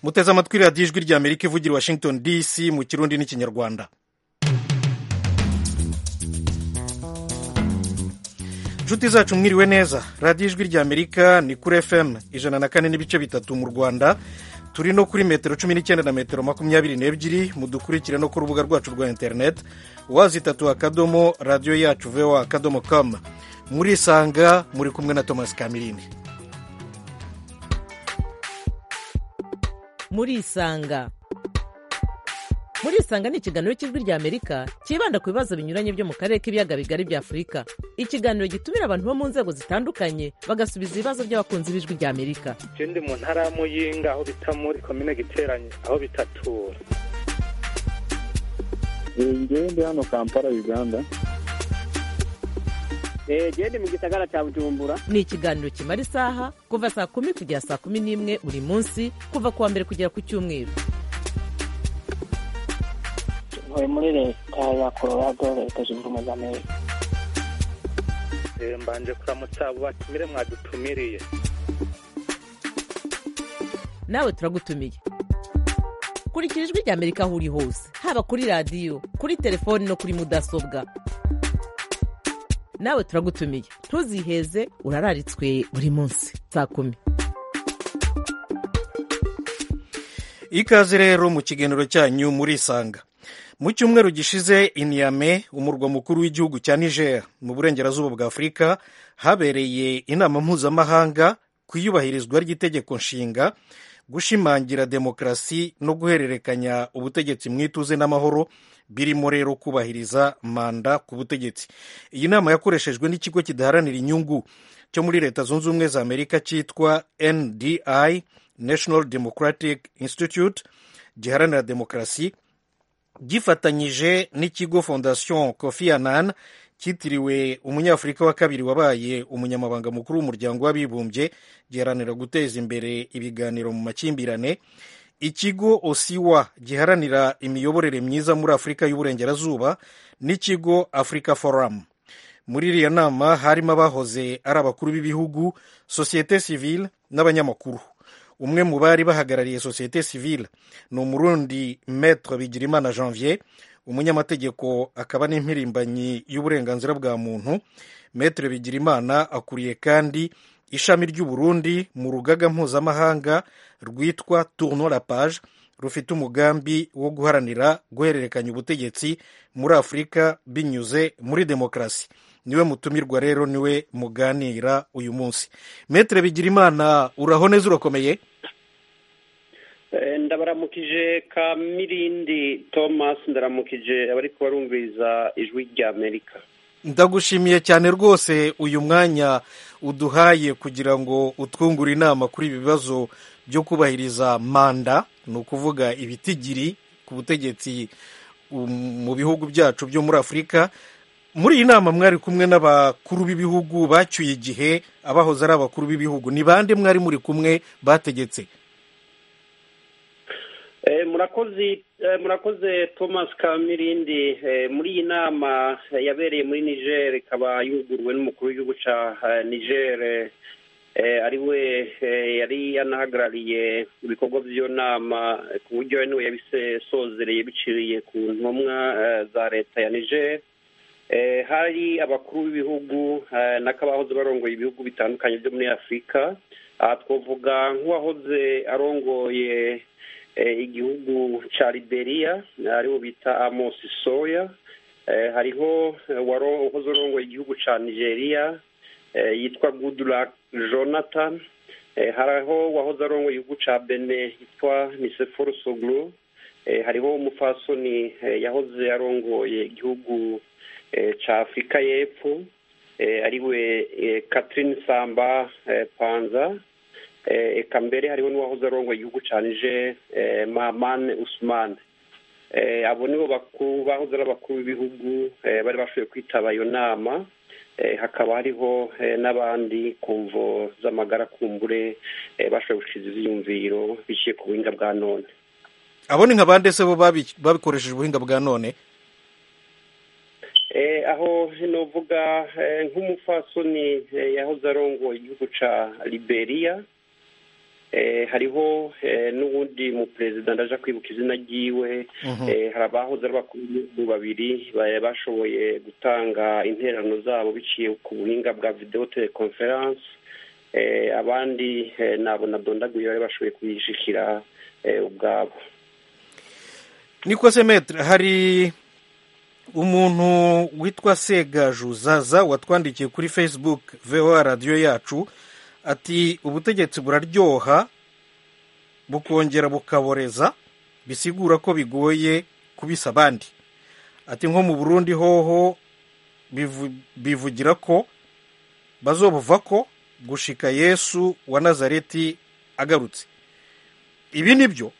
muteze amatwi radiyo ijwi rya amerika ivugira i washington dc mu kirundi n'ikinyarwanda inshuti zacu mwiriwe neza radiyo ijwi rya amerika ni kuri fm ijana na kane n'ibice bitatu mu rwanda turi no kuri metero cumi n'icyenda na metero makumyabiri n'ebyiri mudukurikire no ku rubuga rwacu rwa interineti wazi itatu akadomo radiyo yacu voa akadomo kamu murisanga muri kumwe na thomas kamirindi murisanga murisanga ni ikiganiro cy'ijwi rya amerika cyibanda ku bibazo binyuranye byo mu karere k'ibiyaga bigari bya afurika ikiganiro gitumira abantu bo mu nzego zitandukanye bagasubiza ibibazo by'abakunzi b'ijwi rya amerika ndi mu ntara ya muyinga aho bita muri komine giteranye aho bitatura ngewe ndi hano kampala uganda gende mu gisagara cya bujumbura ni ikiganiro kimara isaha kuva saa kumi kugera saa kumi n'imwe buri munsi kuva ku wa mbere kugera ku cyumweru ntuye muri leta ya colorado leta zunze ubumwe za amerika mbanje kuramutsa abo batumire mwadutumiriye nawe turagutumiye kurikira ijwi rya amerika aho uri hose haba kuri radiyo kuri telefoni no kuri mudasobwa nawe turagutumiye ntuziheze urararitswe buri munsi saa kumi ikaze rero mu kiganiro cyanyu murisanga mu cyumweru gishize iniyame umurwa mukuru w'igihugu cya niger mu burengerazuba bwa afurika habereye inama mpuzamahanga ku iyubahirizwa ry'itegeko nshinga gushimangira demokarasi no guhererekanya ubutegetsi mu ituze n'amahoro birimo rero kubahiriza manda ku butegetsi iyi nama yakoreshejwe n'ikigo kidaharanira inyungu cyo muri leta zunze ubumwe za amerika cyitwa ndi national democratic institute giharanira demokarasi gifatanyije n'ikigo fondation kofi annan cyitiriwe umunyafurika wa kabiri wabaye umunyamabanga mukuru w'umuryango w'abibumbye giharanira guteza imbere ibiganiro mu makimbirane ikigo osiwa giharanira imiyoborere myiza muri afurika y'uburengerazuba n'ikigo africa forum muri iriya nama harimo abahoze ari abakuru b'ibihugu sosiyete sivile n'abanyamakuru umwe mu bari bahagarariye sosiyete sivile ni umurundi metre bigirimana janvier umunyamategeko akaba n'impirimbanyi y'uburenganzira bwa muntu metre bigirimana akuriye kandi ishami ry'uburundi mu rugaga mpuzamahanga rwitwa tourno la page rufite umugambi wo guharanira guhererekanya ubutegetsi muri afurika binyuze muri demokarasi niwe mutumirwa rero niwe muganira uyu munsi metre bigirimana uraho neza urakomeye ndabaramukije ka mirindi thomas ndaramukije abari kubarumviriza ijwi rya amerika ndagushimiye cyane rwose uyu mwanya uduhaye kugira ngo utwungure inama kuri ibi bibazo byo kubahiriza manda ni ukuvuga ibitigiri ku butegetsi mu bihugu byacu byo muri afurika muri iyi nama mwari kumwe n'abakuru b'ibihugu bacyuye igihe abahoze ari abakuru b'ibihugu ni bande mwari muri kumwe bategetse murakoze murakoze thomas kamirindi muri iyi nama yabereye muri niger ikaba yuguruwe n'umukuru w'igihugu cya niger ari we yari yanahagarariye ibikorwa by'iyo nama ku buryo niwe yabisozereye biciriye ku ntumwa za leta ya niger hari abakuru b'ibihugu n'akabahoze barongoye ibihugu bitandukanye byo muri afurika aha twavuga nk'uwahoze arongoye igihugu cya liberiya ariwo bita amosi soya hariho uwahoze arongoye igihugu cya nigeria yitwa goodluck jonathan hariho uwahoze arongoye igihugu cya bene yitwa niseforo soglu hariho umufasoni yahoze arongoye igihugu cya afurika y'epfo ariwe catherine samba panza eka mbere hariho n'uwahoze arongoye igihugu cya nije mahamane usumane abo nibo bakuru bahoze ari abakuru b'ibihugu bari bashoboye kwitaba iyo nama hakaba hariho n'abandi ku mvo z'amagara kumbure bashoboye gushiza ibyiyumviro biciye ku buhinga bwa none abo ni nka bande se bo babikoresheje ubuhinga bwa none aho novuga nk'umupfasoni yahoze arongoye igihugu cya liberiya eh, hariho eh, n'uwundi mu perezida ndaja kwibuka izina ryiwe Mhm. eh, hari abahoze ari bakuru b'ibihugu babiri ba- bashoboye gutanga interano zabo biciye ku buhinga bwa video teleconference eh, abandi eh, nabo nadondaguye bari bashoboye kuyishikira eh, ubwabo niko se metre hari umuntu witwa segaju zaza watwandikiye kuri facebook voa radiyo yacu ati ubutegetsi buraryoha bukongera bukaboreza bisigura ko bigoye kubisa abandi ati nko mu burundi hoho bivu- bivugira ko bazobuva ko gushika yesu wa nazareti agarutse ibi ni byo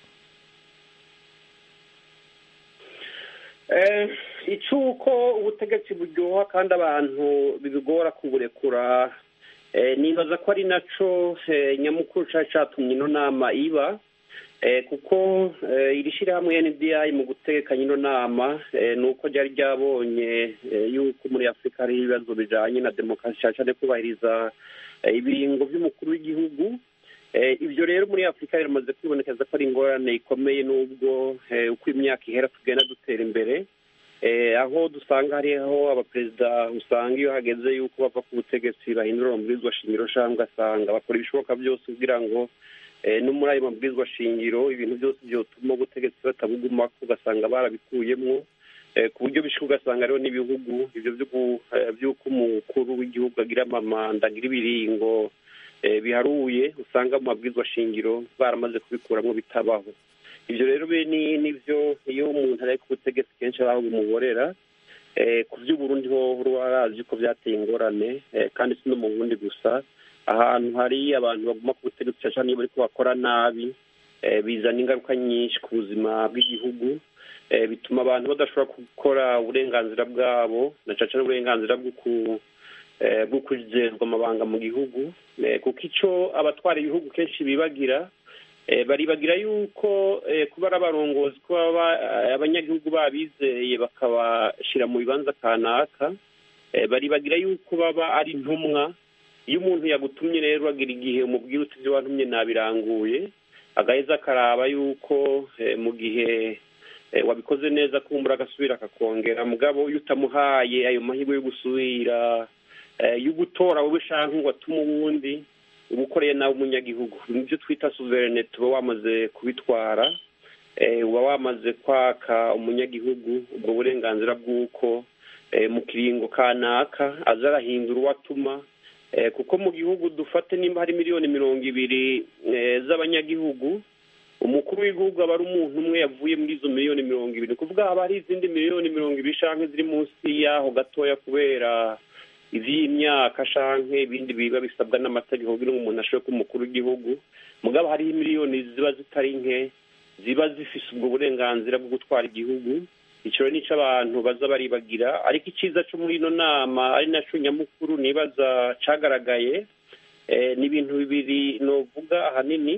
Eh, icuko ubutegetsi buryoha kandi abantu bibigora kuburekura eh, nibaza ko ari naco eh, nyamukuru cari catumye ino nama iba eh, kuko eh, iri shirahamwe NDI mu gutegekanya ino nama eh, ni uko ryari ryabonye eh, yuko muri afurika hariho ibibazo bijanye na demokarasi cane cane kubahiriza eh, ibiringo vy'umukuru w'igihugu Eh, ibyo rero muri afurika biramaze kwibonekeza ko ari ingorane ikomeye n'ubwo eh, uko imyaka ihera tugenda dutera imbere Eh, aho dusanga hariho abaperezida usanga iyo hageze yuko bava ku butegetsi bahindura amabwirizwa shingiro cyangwa ugasanga bakora ibishoboka byose kugira ngo eh, no muri ayo mabwirizwa shingiro ibintu byose byotuma ubutegetsi batabugumako ugasanga barabikuyemwo eh, ku buryo bishika ugasanga rero n'ibihugu ibyo vy'uku- eh, vy'uko umukuru w'igihugu agira amamanda agira ibiringo eh, biharuye usanga mu mabwirizwa shingiro baramaze kubikuramwo bitabaho ibyo rero be ni nivyo iyo umuntu ari ku butegetsi kenshi abaho bimuborera eh, ku vy'uburundi ho rwarazi ko vyateye ingorane eh, kandi si no mu burundi gusa ahantu hari abantu baguma ku butegetsi cane cane iyo bariko bakora nabi eh, bizana ingaruka nyinshi ku buzima bw'igihugu eh, bituma abantu badashobora gukora uburenganzira bwabo na cane cane uburenganzira bwo ku eh, bwo kujejwe amabanga mu gihugu eh, kuko ico abatwara ibihugu kenshi bibagira eh, baribagira yuko eh, kuba ari abarongozi kuba ba- eh, abanyagihugu babizeye bakabashira mu bibanza kanaka eh, baribagira yuko baba ari intumwa iyo umuntu yagutumye rero agira igihe umubwira uti ibyo wantumye nabiranguye agaheza akaraba yuko eh, mu gihe eh, wabikoze neza kumbura agasubira akakongera mugabo iyo utamuhaye ayo mahirwe yo gusubira eh, yo gutora wowe shanka ngo atume uwundi uba ukoreye nawe umunyagihugu nibyo twita suverenete uba wamaze kubitwara eh, uba wamaze kwaka umunyagihugu ubwo burenganzira bw'uko eh, mu kiringo kanaka aza arahindura uwo atuma eh, kuko mu gihugu dufate nimba hari miliyoni mirongo ibiri eh, z'abanyagihugu umukuru w'igihugu aba ari umuntu umwe yavuye muri izo miliyoni mirongo ibiri ni kuvuga haba hari izindi miliyoni mirongo ibiri canke ziri munsi y'aho gatoya kubera ivy'imyaka canke ibindi biba bisabwa n'amategeko kugira ngo umuntu ashobore kuba umukuru w'igihugu mugabo hariho miliyoni ziba zitari nke ziba zifise ubwo burenganzira bwo gutwara igihugu ico rero nico abantu baza baribagira ariko iciza co muri ino nama ari naco nyamukuru nibaza cagaragaye eh, ni ibintu bibiri novuga ahanini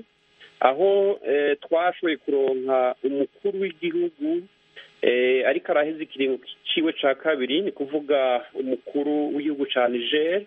aho eh, twashoboye kuronka umukuru w'igihugu eh, ariko araheza ikiringo ciwe ca kabiri ni kuvuga umukuru w'igihugu ca niger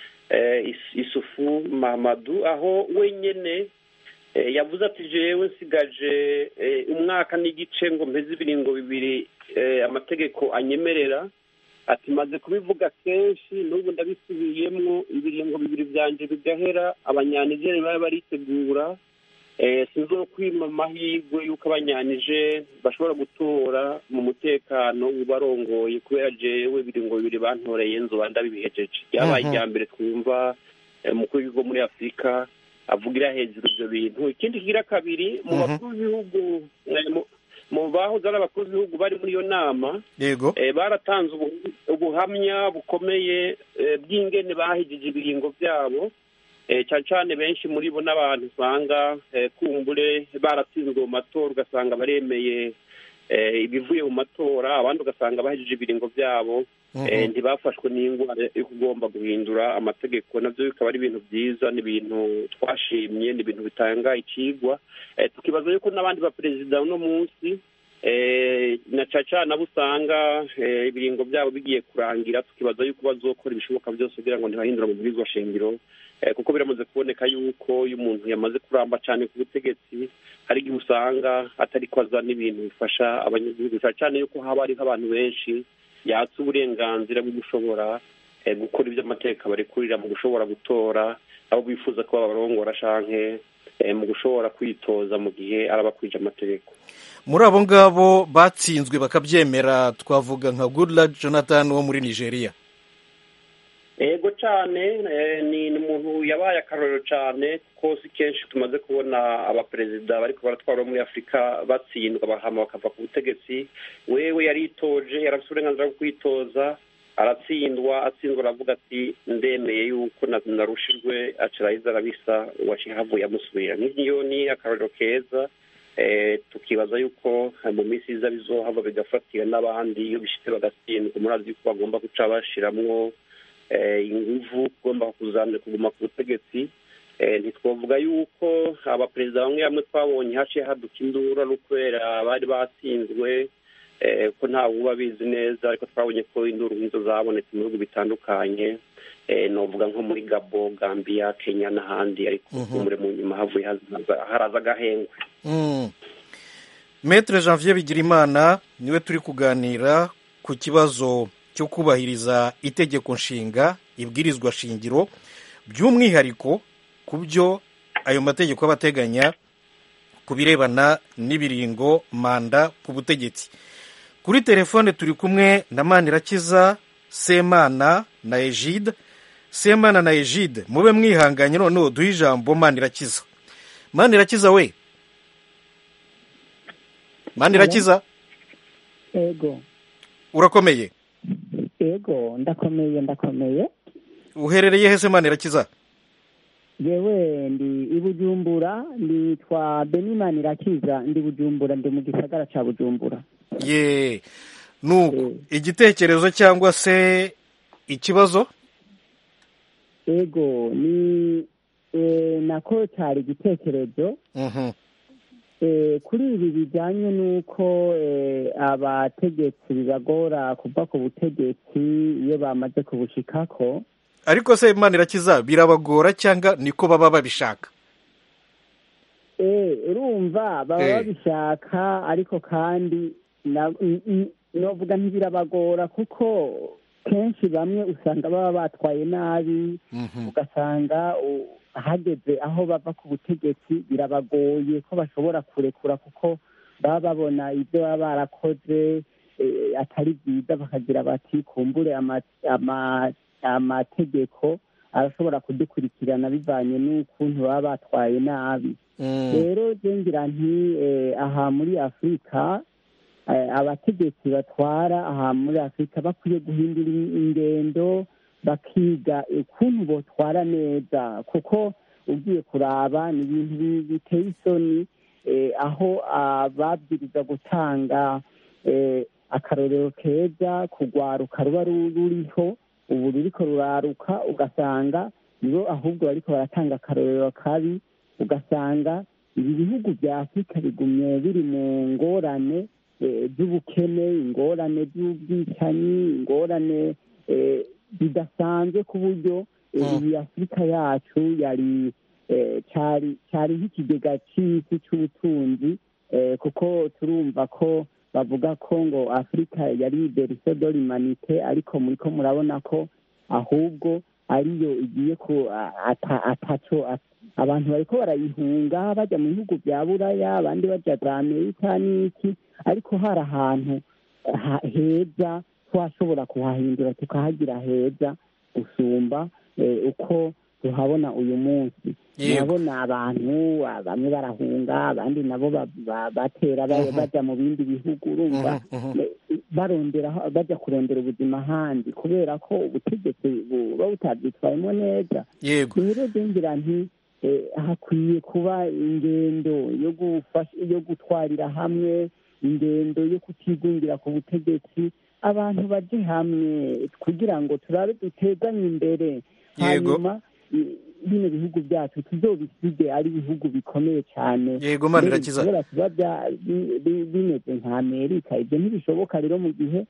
eh, Is- isufu mahamadu aho wenyene eh, yavuze ati jewe nsigaje eh, umwaka n'igice ngo mpeze ibiringo bibiri eh, amategeko anyemerera ati maze kubivuga kenshi n'ubu ndabisubiyemwo ibiringo bibiri vyanje bigahera abanyanigeri baba baritegura eh, sinzokwima amahirwe y'uko abanyanije bashobora gutora mu mutekano ubarongoye kubera jewe ibiringo bibiri bantoreye nzoba ndabibihejeje ryabaye Mhm. irya mbere twumva eh, umukuru w'igihugu muri afurika avugira hejuru ivyo bintu ikindi kigira kabiri mu Mhm. bakuru b'ibihugu eh, mu- mu bahoze ari abakuru b'ibihugu bari muri iyo nama yego eh, baratanze ubu- ubuhamya bukomeye eh, bw'ingene bahejije ibiringo byabo eh, cyane cyane benshi muri bo n'abantu usanga eh, kumbure baratsinzwe mu matora ugasanga baremeye eh, ibivuye mu matora abandi ugasanga bahejije ibiringo byabo Mhm. eh, ntibafashwe n'indwara yo kugomba guhindura amategeko nabyo bikaba ari ibintu byiza ni ibintu twashimye ni ibintu bitanga ikigwa eh, tukibaza yuko n'abandi baperezida uno munsi eh, na caca nabo usanga eh, ibiringo byabo bigiye kurangira tukibaza yuko bazokora ibishoboka byose kugira ngo ntibahindure amabwirizwa shingiro kuko biramaze kuboneka yuko iyo umuntu yamaze kuramba cyane ku butegetsi hari igihe usanga atari ko azana ibintu bifasha abanyagihugu cyane cyane yuko haba hariho abantu benshi yatse uburenganzira bwo gushobora gukora ibyo amateka barekurira mu gushobora gutora abo bifuza ko babarongora canke mu gushobora kwitoza mu gihe arabakwije amategeko muri abo ngabo batsinzwe bakabyemera twavuga nka goodluck jonathan wo muri nigeria ego cyane ni umuntu yabaye akarorero cyane kuko si kenshi tumaze kubona abaperezida bariko baratwara muri afurika batsindwa bahama bakava ku butegetsi wewe yaritoje yarafite uburenganzira bwo kwitoza aratsindwa atsindwa aravuga ati ndemeye yuko narushijwe acirahiza arabisa uwaciye havuye amusubira nk'iyo ni akarorero keza tukibaza yuko mu minsi iza bizohava bigafatira n'abandi iyo bishitse bagatsindwa murazi yuko bagomba guca bashiramwo inguvu ugomba kuguma ku butegetsi ntitwavuga yuko abaperezida bamwe bamwe twabonye haciye haduka induru ari ukubera bari batsinzwe ko ntawe uba abizi neza ariko twabonye ko induru nk'izo zabonetse mu bihugu bitandukanye novuga nko muri gabo gambia kenya n'ahandi ariko umure mu nyuma havuye haraza agahengwe metere janvier bigirimana niwe turi kuganira ku kibazo cyo kubahiriza itegeko nshinga ibwirizwa shingiro by'umwihariko ku byo ayo mategeko aba ateganya ku birebana n'ibiringo manda ku butegetsi kuri telefone turi kumwe na manirakiza semana na ejide semana na ejide mube mwihanganye noneho duhe ijambo manirakiza manirakiza we manirakiza ego urakomeye ego ndakomeye ndakomeye uherereye hese manirakiza yewe ndi i bujumbura nitwa benimani irakiza ndi bujumbura ndi mu gisagara cya bujumbura ye nuko igitekerezo cyangwa se ikibazo ego ni nako cyari igitekerezo kuri ibi bijyanye n'uko abategetsi bibagora kuva ku butegetsi iyo bamaze kubushikako ariko se imana irakiza birabagora cyangwa niko baba babishaka urumva baba babishaka ariko kandi navuga ntibirabagora kuko kenshi bamwe usanga baba batwaye nabi ugasanga hageze aho bava ku butegetsi birabagoye ko bashobora kurekura kuko baba babona ibyo baba barakoze atari byiza bakagira bati kumbure amategeko arashobora kudukurikirana bivanye n'ukuntu baba batwaye nabi rero ngira nti aha muri afurika abategetsi batwara aha muri afurika bakwiye guhindura ingendo bakiga ukuntu botwara neza kuko ugiye kuraba ni ibintu biteye isoni aho babwiriza gutanga akarorero keza kugwaruka ruba ruriho ubu ruriko ruraruka ugasanga nibo ahubwo bariko baratanga akarorero kabi ugasanga ibi bihugu bya afurika bigumye biri mu ngorane z'ubukene ingorane z'ubwicanyi ingorane bidasanzwe ku buryo iyi afurika yacu yari cyari nk'ikigega cy'isi cy'ubutunzi kuko turumva ko bavuga ko ngo afurika yari berise do limanite ariko muri ko murabona ko ahubwo ariyo igiye ku ataco abantu bariko barayihunga bajya mu bihugu bya buraya abandi bajya za amerika n'iki ariko hari ahantu heza twashobora kuhahindura tukahagira heza gusumba uko tuhabona uyu munsi murabona abantu bamwe barahunga abandi nabo batera bajya mu bindi bihugu urumva barondera bajya kurondera ubuzima ahandi kubera ko ubutegetsi buba butabyitwayemo neza rero ngira nti hakwiye kuba ingendo yo gutwarira hamwe ingendo yo kutigungira ku butegetsi abantu baje hamwe kugira ngo turabe duteganye imbere hanyuma bino bihugu byacu tuzobisige ari ibihugu bikomeye cyane yego mana irakiza kubera kuba bimeze nka amerika ibyo ntibishoboka rero mu gihe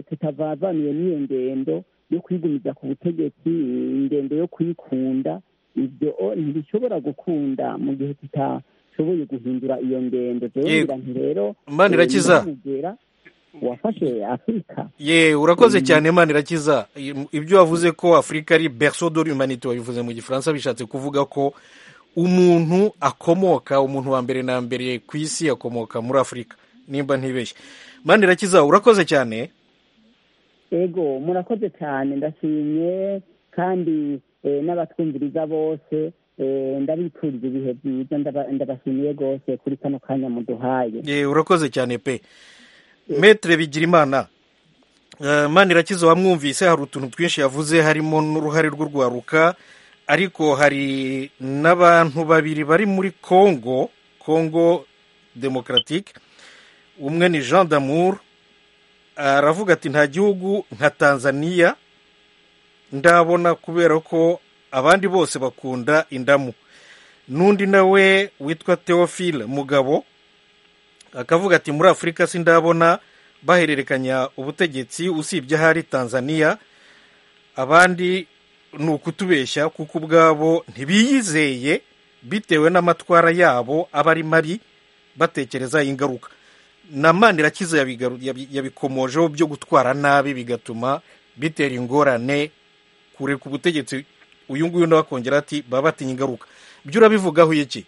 tutavavaniye n'iyo ngendo yo kwigumiza ku butegetsi ingendo yo kwikunda ibyo ntibishobora gukunda mu gihe tutashoboye guhindura iyo ngendo rero nti rero imana irakiza wafashe afurika ye urakoze cyane imana irakiza ibyo wavuze ko afurika ari berceau de l'humanité wabivuze mu gifaransa bishatse kuvuga ko umuntu akomoka umuntu wa mbere na mbere ku isi akomoka muri afurika nimba ntibeshye imana irakiza urakoze cyane ego murakoze cyane ndashimye kandi n'abatwumviriza bose ndabifuriza ibihe byiza ndabashimiye rwose kuri kano kanya muduhaye ye urakoze cyane pe metere bigira imana imana irakiza wamwumvise hari utuntu twinshi yavuze harimo n'uruhare rw'urwaruka ariko hari n'abantu babiri bari muri congo congo demokaratike umwe ni jean damour aravuga ati nta gihugu nka tanzania ndabona kubera ko abandi bose bakunda indamu n'undi nawe witwa theophile mugabo akavuga ati muri afurika si ndabona bahererekanya ubutegetsi usibye ahari tanzania abandi ni ukutubeshya kuko ubwabo ntibiyizeye bitewe n'amatwara yabo aba ari mabi batekereza ingaruka na manirakiza yabikomojeho byo gutwara nabi bigatuma bitera ingorane kureka ubutegetsi uyu nguyu nawe akongera ati baba batinya ingaruka byo urabivugaho iki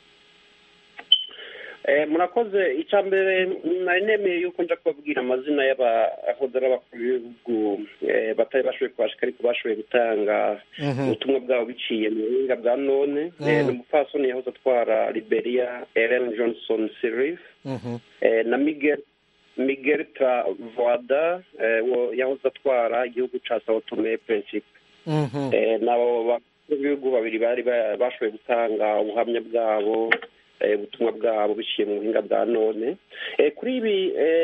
murakoze icya mbere nari nemeye yuko njya kubabwira amazina y'abahodera bakuru b'ibihugu batari bashoboye kubashika ariko bashoboye gutanga ubutumwa bwabo biciye mu buhinga bwa none ni umupfasoni yahoze atwara liberia ellen johnson sirif na miguel miguel travada yahoze atwara igihugu cya sao tome principe nabo bakuru b'ibihugu babiri bari bashoboye gutanga ubuhamya bwabo ubutumwa bwabo biciye mu buhinga bwa none kuri ibi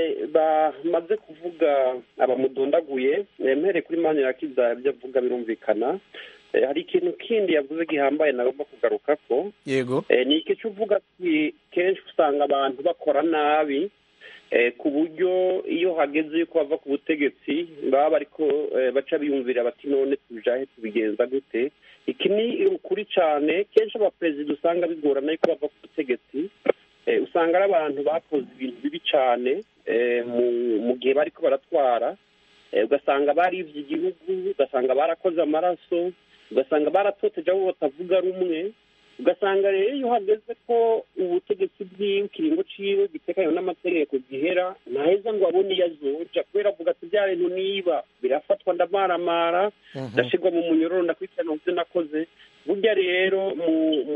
bamaze kuvuga abamudondaguye mpereye kuri mani irakiza ibyo avuga birumvikana hari ikintu kindi yavuze gihambaye nagomba kugaruka ko yego ni iki cyo uvuga kenshi usanga abantu bakora nabi ku buryo iyo hageze yuko bava ku butegetsi baba bariko baca biyumvira bati none tujahe tubigenza gute iki ni ukuri cyane kenshi abaperezida usanga bigorana yuko bava ku butegetsi usanga ari abantu bakoze ibintu bibi cyane mu gihe bariko baratwara ugasanga baribye igihugu ugasanga barakoze amaraso ugasanga baratoteje abo batavuga rumwe ugasanga rero iyo hageze ko ubutegetsi bwiwe ikiringo ciwe gitekanye n'amategeko gihera ntaheza ngo abone iyo azoja kubera avuga ati bya bintu niba birafatwa ndamaramara ndashirwa mu munyororo ndakurikirana muvyo nakoze burya rero mu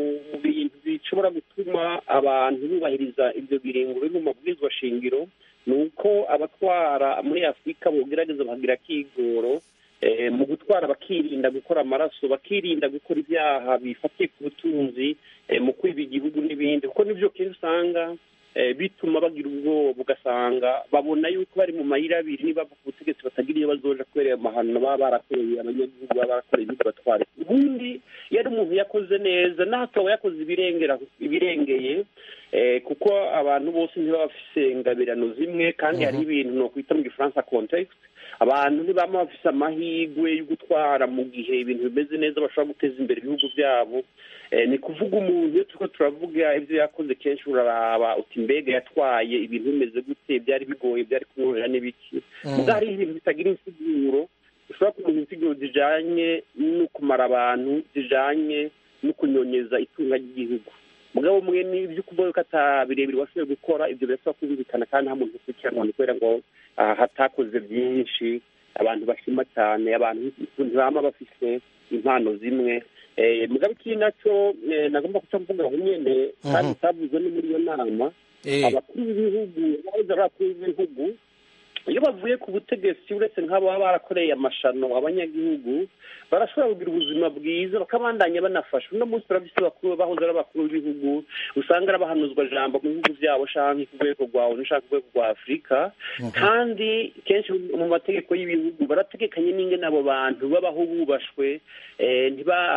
bintu bishobora gutuma abantu bubahiriza ibyo biringo biri mu mabwirizwa shingiro ni uko abatwara muri afurika bogerageza bakagira akigoro mu gutwara bakirinda gukora amaraso bakirinda gukora ibyaha bifatiye ku butunzi mu kwiba igihugu n'ibindi kuko nibyo kenshi usanga bituma bagira ubwoba ugasanga babona yuko bari mu mayira abiri niba ku butegetsi batagira iyo bazoja kubera ayo mahano baba barakoreye abanyagihugu baba barakoreye ibindi batwara ubundi iyo ari umuntu yakoze neza n'akaba yakoze ibirengera ibirengeye kuko abantu bose ntibaba bafise ingabirano zimwe kandi hari ibintu ni ukwita mu gifaransa context abantu ntibaba bafise amahirwe yo gutwara mu gihe ibintu bimeze neza bashobora guteza imbere ibihugu byabo ni kuvuga umuntu iyo turiko turavuga ibyo yakoze kenshi uraraba uti mbega yatwaye ibintu bimeze gute byari bigoye byari kumworohera n'ibiki muga hariho ibintu bitagira insiguro ushobora kumenya insiguro zijanye no kumara abantu zijanye no kunyonyeza itunga ry'igihugu mugabo mwe n'ibyo ukuvuga ko ata birebire washoboye gukora ibyo birasaba kumvikana kandi nta muntu ukurikiranwa ni kubera ngo hatakoze byinshi abantu bashima cyane abantu ntibama bafise impano zimwe mugabo ikindi nacyo nagomba guca mvuga aho nyene kandi utavuze no muri iyo nama abakuru b'ibihugu bahoze ari abakuru b'ibihugu iyo bavuye ku butegetsi uretse nk'abo baba barakoreye amashano abanyagihugu barashobora kugira ubuzima bwiza bakabandanya banafasha uno munsi turabise bakuru bahoze ari abakuru b'ibihugu usanga ari abahanuzwa jambo mu bihugu byabo canke ku rwego rwa onu canke ku rwego rwa afurika kandi kenshi mu mategeko y'ibihugu barategekanye n'ingene abo bantu babaho bubashwe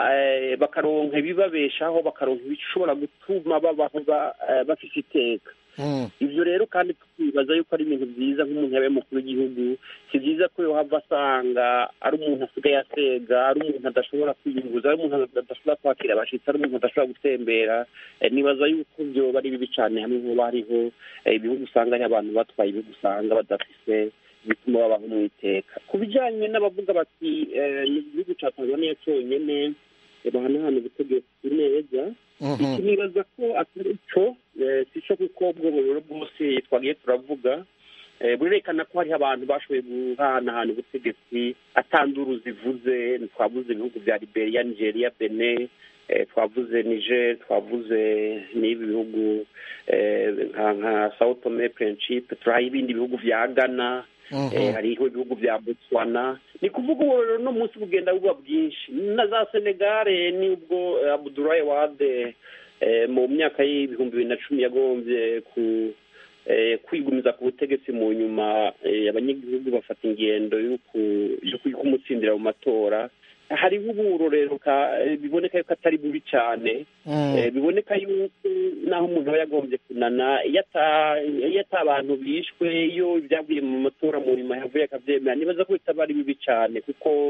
bakaronka ibibabeshaho bakaronka ibishobora gutuma babaho bafise iteka ibyo rero kandi tukibaza yuko ari ibintu byiza nk'umuntu yabaye umukuru w'igihugu si byiza ko yohava asanga ari umuntu asigaye asega ari umuntu adashobora kwiyunguza ari umuntu adashobora kwakira abashyitsi ari umuntu adashobora gutembera nibaza yuko byoba ari bibi cyane hamwe nk'ubu hariho ibihugu usanga ari abantu batwaye ibihugu usanga badafise bituma babaho mu iteka ku bijyanye n'abavuga bati ni igihugu cya tanzania cyonyine bahanahana ubutegetsi neza iki nibaza ko atari cyo si cyo kuko ubwo buriro bwose twagiye turavuga burerekana ko hariho abantu bashoboye guhanahana ubutegetsi atanduru zivuze twavuze ibihugu bya liberia nigeria bene twavuze niger twavuze n'ibi bihugu nka sao tome principe turaha ibindi bihugu bya ghana hariho ibihugu bya botswana ni kuvuga ubu rero no munsi bugenda buba bwinshi na za senegare nubwo abudurayi wade mu myaka y'ibihumbi bibiri na cumi yagombye ku kwigumiza ku butegetsi mu nyuma abanyagihugu bafata ingendo yo kumutsindira mu matora hariho uburorero biboneka yuko atari bubi cyane biboneka yuko naho umuntu aba yagombye kunana iyo ata abantu bishwe iyo ibyavuye mu matora mu nyuma yavuye akabyemera nibaza ko bitaba ari bibi cyane kuko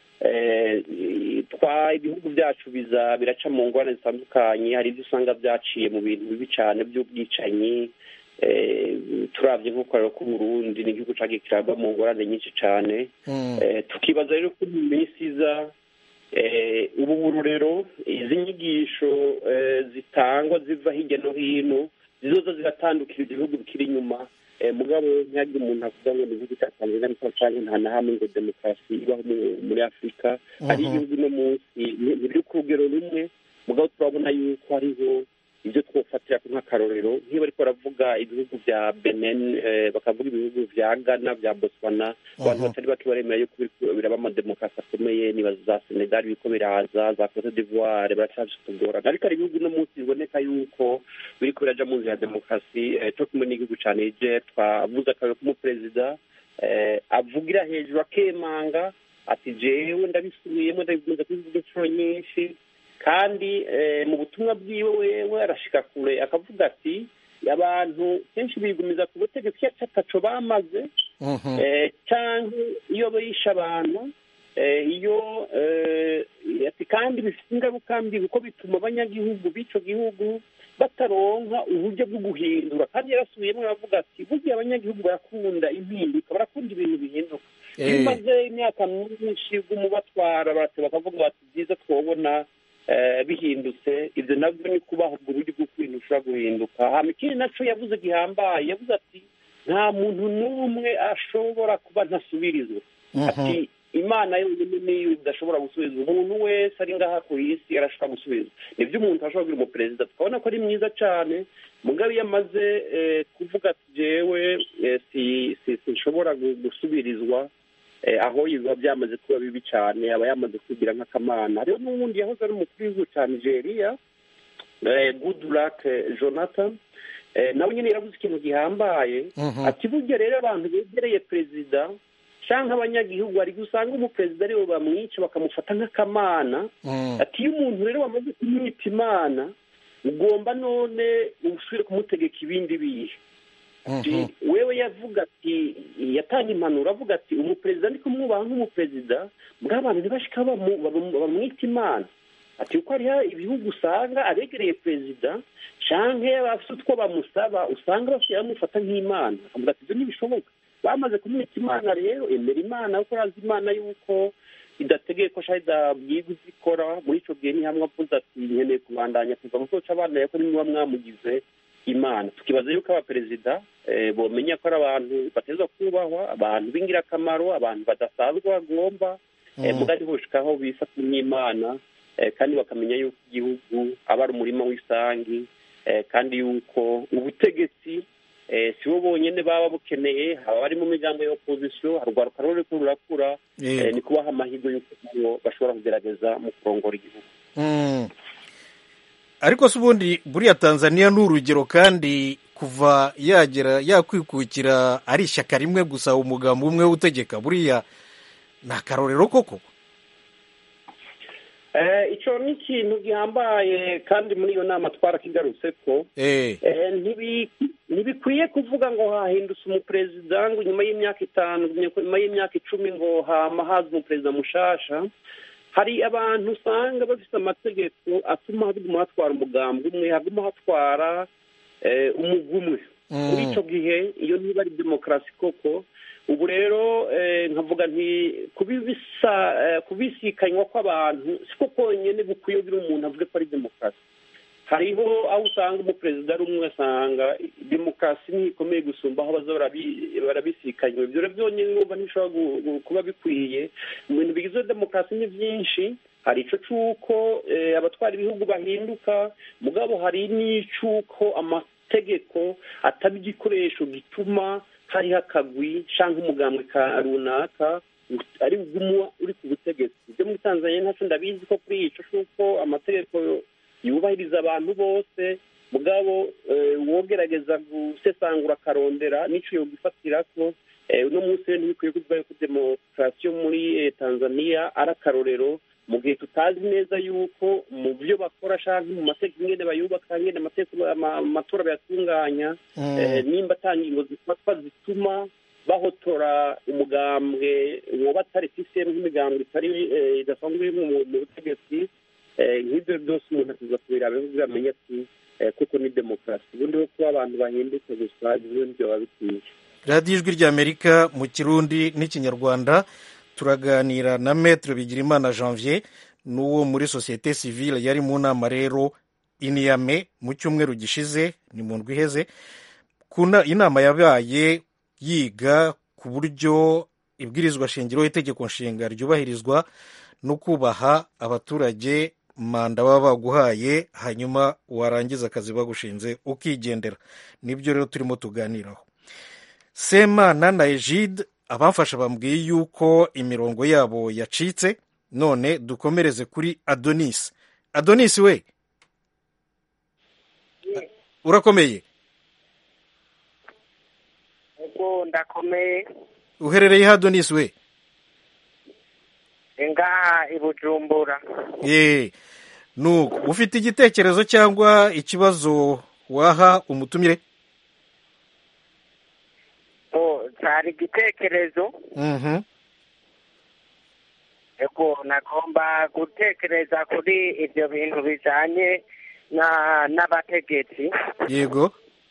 twa ibihugu byacu biza biraca mu ngorane zitandukanye hari ibyo usanga byaciye mu bintu bibi cyane by'ubwicanyi turabye nk'ukorero k'uburundi ni igihugu cyagiye kiragwa mu ngorane nyinshi cyane tukibaza rero ko mu minsi iza ubu burorero izi nyigisho zitangwa ziva hirya no hino zizoza ziratandukira ibihugu bikiri inyuma mugabo ntihagire umuntu avuga ngo ni igihugu cya tanzania ariko cyangwa nta na hamwe ngo demokarasi ibaho muri afurika hari igihugu uno munsi ntibiri ku rugero rumwe mugabo turabona yuko hariho ibyo twofatira nk'akarorero nk'iyo bariko baravuga ibihugu bya benin bakavuga ibihugu bya ghana bya botswana abantu batari bake baremera yuko biraba amademokarasi akomeye niba za senegal biriko biraza za cote d'ivoire baracyafise utugorana ariko hari ibihugu uno munsi biboneka yuko biriko biraja mu nzira ya demokarasi co kumwe n'igihugu ca niger twavuze akarorero k'umuperezida avugira hejuru akemanga ati jewe ndabisubiyemo ndabikunze kubivuga inshuro nyinshi kandi mu butumwa bwiwe wewe arashika kure akavuga ati abantu kenshi bigumiza ku butegetsi iyo ataco bamaze cyangwa iyo bishe abantu iyo ati kandi bifite ingaruka mbi kuko bituma abanyagihugu b'ico gihugu bataronka uburyo bwo guhindura kandi yarasubiyemo aravuga ati burya abanyagihugu barakunda impinduka barakunda ibintu bihinduka iyo umaze imyaka myinshi bw'umubatwara bakavuga bati byiza twobona bihindutse ibyo nabyo ni kubaha ubwo buryo bwo kwintu ushobora guhinduka hama ikindi naco yavuze gihambaye yavuze ati nta muntu n'umwe ashobora kuba ntasubirizwa ati imana yonyine niyo idashobora gusubizwa umuntu wese ari ngaha ku isi arashobora gusubizwa nibyo umuntu ashobora kugira umuperezida tukabona ko ari mwiza cyane mugabe iyo amaze kuvuga ati jewe sinshobora gusubirizwa aho biba byamaze kuba bibi cyane aba yamaze kugira nk'akamana hariho n'ubundi yahoze ari umukuru w'igihugu cya nigeria goodluck jonathan nawe nyine yaravuze ikintu gihambaye ati burya rero abantu begereye perezida cyangwa abanyagihugu hari gusanga umuperezida ariwe bamwica bakamufata nk'akamana ati iyo umuntu rero wamaze kumwita imana ugomba none usubire kumutegeka ibindi bihe wewe yavuga ati yatanga impanuro avuga ati umuperezida ndi kumwubaha nk'umuperezida mbwa abantu ntibashika bamwita imana ati kuko hariho ibihugu usanga abegereye perezida canke bafite utwo bamusaba usanga basigaye bamufata nk'imana avuga ati ibyo ntibishoboka bamaze kumwita imana rero emera imana kuko urazi imana yuko idategeye ko shahida idabwirwa ibyo ikora muri ico gihe ni hamwe avuze ati nkeneye kubandanya kuva mu koca abana yako nimuba mwamugize imana tukibaza yuko abaperezida bomenya ko ari abantu bateza kubahwa abantu b'ingirakamaro abantu badasanzwe bagomba mugari bushikaho bifata nk'imana kandi bakamenya yuko igihugu aba ari umurima w'isangi kandi yuko ubutegetsi si bo bonyine baba bukeneye haba bari mu migambo ya opozisiyo harwaruka ruriko rurakura ni kubaha amahirwe y'uko bashobora kugerageza mu kurongora igihugu ariko se ubundi buriya tanzania ni urugero kandi kuva yagera yakwikukira ari ishyaka rimwe gusa umugambi umwe utegeka buriya ni akarorero koko icyo ni ikintu gihambaye kandi muri iyo nama twarakigarutse ko ntibikwiye kuvuga ngo hahindutse umuperezida ngo nyuma y'imyaka itanu nyuma y'imyaka icumi ngo hama haza umuperezida mushasha hari abantu usanga bafite amategeko atuma haguma hatwara umugambi umwe haguma hatwara umugwi umwe muri icyo gihe iyo ntiba ari demokarasi koko ubu rero nkavuga nti kubisikanywa kw'abantu siko konyine gukwiye kugira umuntu avuge ko ari demokarasi hariho aho usanga umuperezida ari umwe asanga demokarasi ntikomeye gusumba aho baza barabisikanywa ibyo rero byonyine numva ntibishobora kuba bikwiye mu bintu bigize demokarasi ni byinshi hari icyo cy'uko abatwara ibihugu bahinduka mugabo hari n'icy'uko amategeko ataba igikoresho gituma hariho akagwi cyangwa umugambwe ka runaka ari buguma uri ku butegetsi ibyo muri tanzania ntacyo ndabizi ko kuri icyo cy'uko amategeko yubahiriza abantu bose mugabo wogerageza gusesangura akarondera n'icyo yogifatira ko uno munsi rero ntibikwiye kuvuga yuko demokarasi yo muri tanzania ari akarorero mu gihe tutazi neza yuko mu byo bakora cyangwa mu mategeko ingene bayubaka ingene amatora bayatunganya nimba atanga ingingo zifatwa zituma bahotora umugambwe woba atari sisitemu nk'imigambwe itari idasanzwe iri mu butegetsi nk'ibyo byose umuntu akiza kubiraba kugira amenye ati kuko ni demokarasi ubundi ho kuba abantu bahindutse gusa ibyo biba bikwiye radiyo ijwi ry'amerika mu kirundi n'ikinyarwanda turaganira na metere bigirimana janvier n'uwo muri sosiyete sivile yari mu nama rero iniyame mu cyumweru gishize ni mu ndwi iheze inama yabaye yiga ku buryo ibwirizwa shingiro itegeko nshinga ryubahirizwa no kubaha abaturage manda baba baguhaye hanyuma warangiza akazi bagushinze ukigendera nibyo rero turimo tuganiraho semana na ejide abamfasha bambwiye yuko imirongo yabo yacitse none dukomereze kuri adonis adonis we urakomeye ndakomeye uherereye adonis we ngaha i bujumbura ye nuko ufite igitekerezo cyangwa ikibazo waha umutumire cyari igitekerezo ego nagomba gutekereza kuri ibyo bintu bijyanye n'abategetsi yego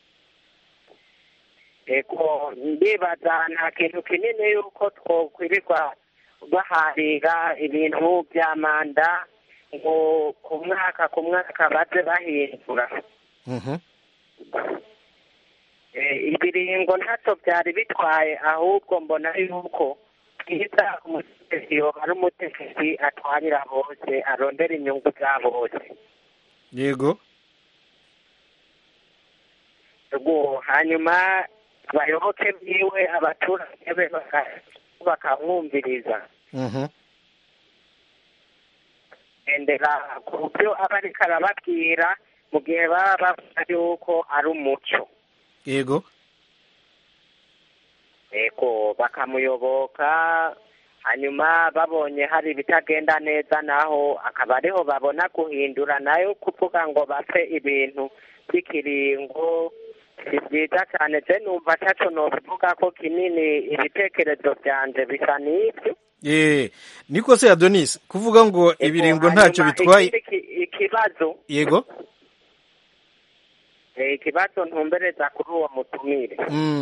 ego ndibaza nta kintu kinini yuko twokwirirwa baharira ibintu bya manda ngo ku mwaka ku mwaka baze bahindura ibiringo ntacyo byari bitwaye ahubwo mbona yuko bwiza umutegetsi ari umutegetsi atwarira bose arondera inyungu za bose yego hanyuma abayoboke biwe abaturage be bakamwumviriza endera ku byo aba ariko arababwira mu gihe baba bavuga yuko ari umuco yego yego bakamuyoboka hanyuma babonye hari ibitagenda neza naho akaba ariho babona guhindura nayo kuvuga ngo bapfe ibintu by'ikiringo si byiza cyane je numva ataco nobivuga ko kinini ibitekerezo byanje bisa n'ibyo ye niko se adonis kuvuga ngo ibiringo ntacyo bitwaye ikibazo yego ikibazo ntumbereza kuri uwo mutumire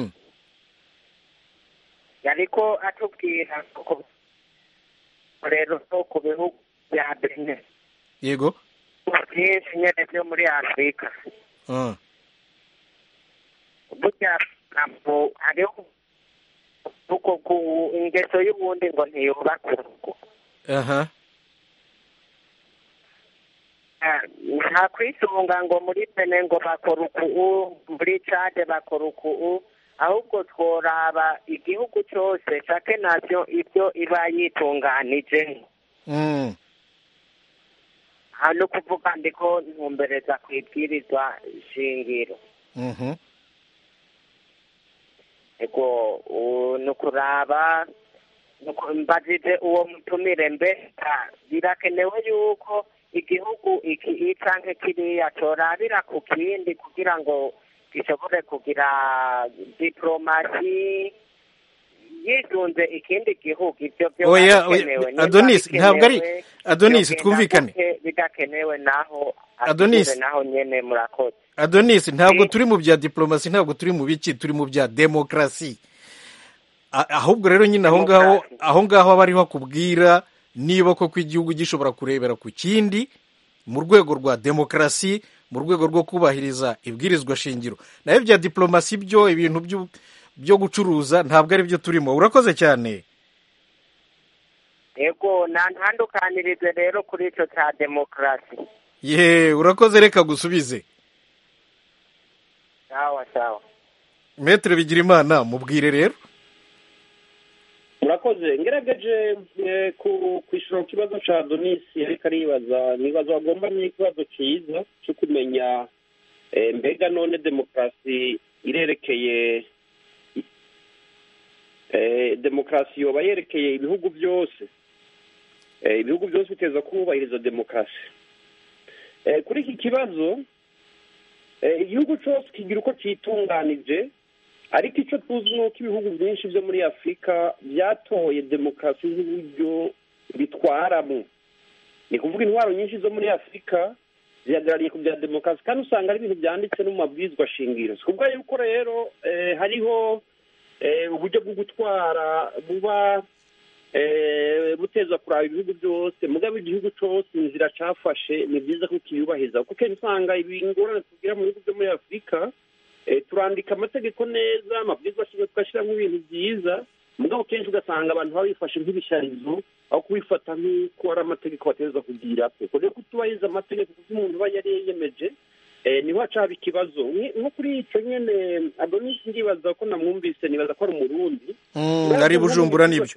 yariko atubwira ko rero ku bihugu bya bene yego byinshi nyene byo muri afurika burya ntabwo hariho uko ku ingeso y'ubundi ngo ntiyubaka urugo aha nta kwisunga ngo muri bene ngo bakora uku muri cade bakora uku ahubwo tworaba igihugu cyose cake navyo ibyo iba yitunganije hano kuvuga ndiko ntumbereza ku ibwirizwa shingiro ego ni ukuraba mbajije uwo mutumire mbega birakenewe yuko igihugu iki canke kiriya corabira ku kindi kugira ngo gishobore kugira diplomasi yisunze ikindi gihugu ivyo vyoba Oya, oya, bikenewe Nimba Adonis, ntabwo ari- bikenewe, Adonis, vyogenda twumvikane. gute, bidakenewe naho Adonis. asubire naho nyene murakoze adonis ntabwo Eh. turi mu bya diplomasi ntabwo turi mu biki turi mu bya demokarasi A- ahubwo rero nyine aho ngaho Demokarasi. aho ngaho aba ariho akubwira niba koko igihugu gishobora kurebera ku kindi mu rwego rwa demokarasi mu rwego rwo kubahiriza ibwirizwa shingiro nayo bya diplomasi byo ibintu byo- byo gucuruza ntabwo ari byo turimo urakoze cyane yego nantandukanirize rero kuri ico ca demokarasi ye urakoze reka gusubize sawa sawa metere bigira imana mubwire rero murakoze ngerageje eh, ku kwishyura ku kibazo cya donisi ariko aribaza nibaza wagomba n'ikibazo cyiza cyo kumenya eh, mbega none demokarasi irerekeye eh, demokarasi yoba yerekeye ibihugu byose Eh, ibihugu byose biteza kubahiriza demokarasi Eh, kuri iki kibazo eh, igihugu cyose kigira uko cyitunganije ariko icyo tuzi ni uko ibihugu byinshi byo muri afurika byatoye demokarasi nk'uburyo bitwaramo ni kuvuga intwaro nyinshi zo muri afurika zihagarariye ku bya demokarasi kandi usanga ari ibintu byanditse no mu mabwizwa shingiro si kuvuga yuko rero eh, hariho eh, uburyo bwo gutwara buba eh, buteza kuraba ibihugu byose mugabo igihugu cyose inzira cyafashe ni byiza ko kiyubahiriza kuko kenshi usanga ingorane tugira mu bihugu byo muri afurika eh, turandika amategeko neza amabwiriza shingiro tugashyiramo ibintu byiza mugabo kenshi ugasanga abantu babifashe nk'ibisharizo aho kubifata nk'uko ari amategeko bategereza kugira kuko rero kutubahiriza amategeko kuko umuntu aba yari yiyemeje eh, niho hacaba ikibazo Nki- nko kuri icyo nyene adonisi ndibaza ko namwumvise nibaza ko ari umurundi Mm, ari bujumbura nibyo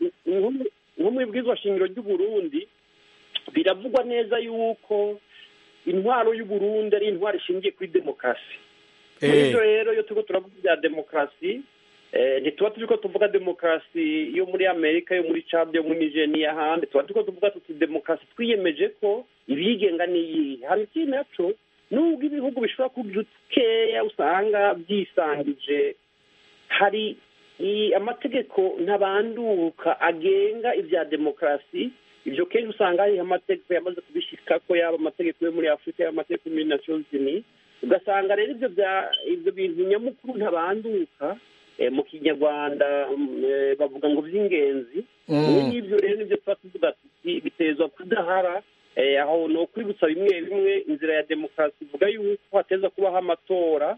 nko mu ibwirizwa shingiro ry'uburundi biravugwa neza yuko intwaro y'uburundi ari intwaro ishingiye kuri demokarasi muri Eh. ibyo rero iyo turiko turavuga ibya demokarasi eh, ntituba turiko tuvuga demokarasi yo muri amerika yo muri cad yo muri niger n'iyahandi tuba turiko tuvuga tuti demokarasi twiyemeje ko ibiyigenga n'iyihe hano ikindi naco nubwo ibihugu bishobora kugira ukeya usanga byisangije hari i- amategeko ntabanduka agenga ibya demokarasi ibyo kenshi usanga hariho amategeko yamaze kubishikako yaba amategeko yo muri afurika yaba amategeko yo muri nations unies ugasanga rero ibyo bya ibyo bintu nyamukuru ntabanduka eh, mu kinyarwanda mm, eh, bavuga ngo by'ingenzi Mm. bimwe n'ibyo rero nibyo tuba tuvuga tuti bitezwa kudahara eh, aho ni ukwibutsa bimwe bimwe inzira ya demokarasi ivuga yuko hateza kubaho amatora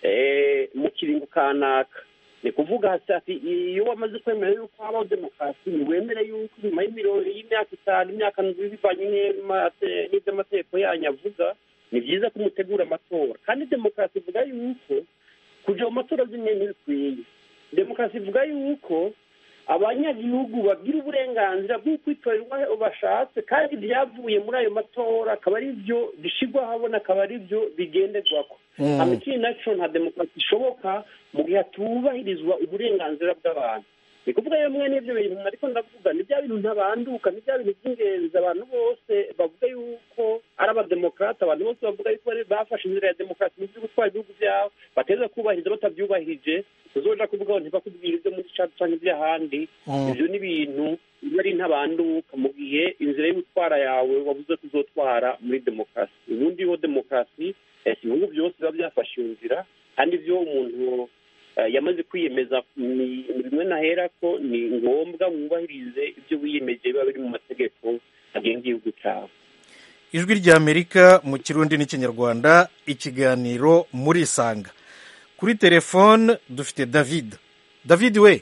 eh, mu kiringo kanaka ni kuvuga hasi ati iyo wamaze kwemera yuko habaho demokarasi ntiwemere yuko nyuma y'imiro- y'imyaka itanu imyaka ndwi bivanye n'amate- n'ibyo amategeko yanyu avuga ni byiza ko mutegura amatora kandi demokarasi ivuga yuko kuja mu matora zimwe ntibikwiye demokarasi ivuga yuko abanyagihugu bagira uburenganzira bwo kwitorera uwo bashatse kandi ibyavuye muri ayo matora akaba ari byo bishyirwa ahabona akaba ari byo bigenderwako Mm. amikiri naco nta demokarasi ishoboka mu gihe hatubahirizwa uburenganzira bw'abantu ni kuvuga rero mwe n'ibyo bintu ariko ndavuga ni bya bintu ntabanduka ni bya bintu by'ingenzi abantu bose bavuga yuko ari abademokarate abantu bose bavuga yuko bari- bafashe inzira ya demokarasi mu byo gutwara ibihugu byabo bateza kubahiriza batabyubahirije tuzoja kuvuga ngo ntibakubwira ibyo muri cadi cyangwa iby'ahandi Mm. ibyo ni ibintu biba ari ntabanduka mu gihe inzira yo gutwara yawe wabuze kuzotwara muri demokarasi ubundi ho demokarasi eh, si ibihugu byose biba byafashe iyo nzira kandi ibyo umuntu eh, yamaze kwiyemeza ni ni bimwe nahera ko ni ngombwa wubahirize ibyo wiyemeje biba biri mu mategeko agenga igihugu cyawe ijwi ry'amerika mu kirundi n'ikinyarwanda ikiganiro muri isanga kuri telefone dufite david david we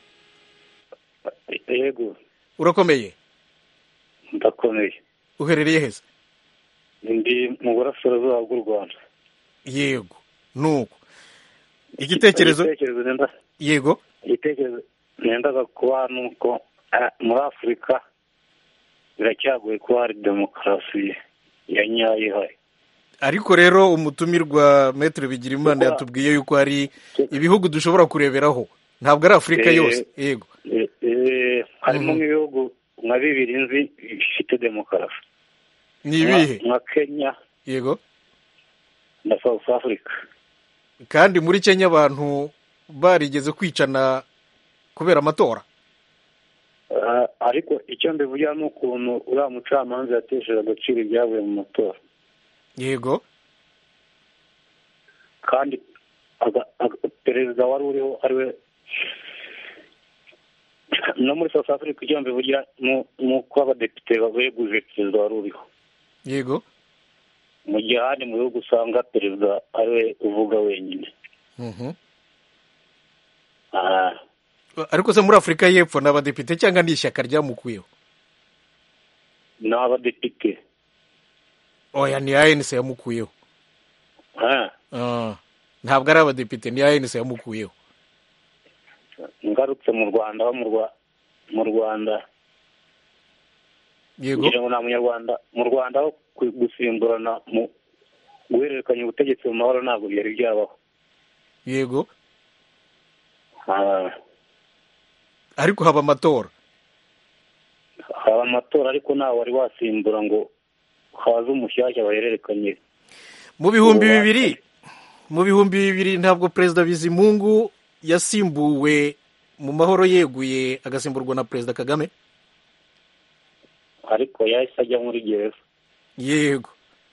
yego urakomeye ndakomeye uherereye heza ndi mu burasirazuba bw'u rwanda yego nuko igitekerezo igitekerezo nenda yego igitekerezo nendaga kuba ni uko ah, muri afurika biracyagoye kuba hari demokarasi ya nyayo ihari ariko rero umutumirwa metero bigirimana Kuko- yatubwiye yuko hari ibihugu dushobora kureberaho ntabwo ari afurika Eh, yose yego Eh, eh, Eh, harimo nk'ibihugu nka bibiri nzi bifite demokarasi ni ibihe nka kenya yego na south africa kandi muri kenya abantu barigeze kwicana kubera amatora Ah, ariko icyo mbivugira ni ukuntu uriya mucamanza yatesheje agaciro ibyavuye mu matora yego kandi aga- aga- perezida wari uriho ari we no muri south africa icyo mbivugira ni ni uko abadepite beguje perezida wari uriho yego mu gihe ahandi mu bihugu usanga perezida ari we uvuga wenyine Mhm. Ah, ariko se muri afurika y'epfo ni abadepite cyangwa ni ishyaka ryamukuyeho ni abadepite oya ni anc yamukuyeho Ah, Ah, ntabwo ari abadepite ni anc yamukuyeho ngarutse mu rwanda aho mu Rwa- mu rwanda yego kugira ngo nta munyarwanda mu rwanda aho ku- gusimburana mu guhererekanya ubutegetsi mu mahoro ntabwo byari byabaho yego Ah, ariko haba amatora haba amatora ariko ntawe wari wasimbura ngo haze umushyashya bahererekanye mu bihumbi Ubu bibiri mu bihumbi bibiri ntabwo perezida bizimungu yasimbuwe mu mahoro yeguye agasimburwa na perezida kagame ariko yahise ajya muri gereza yego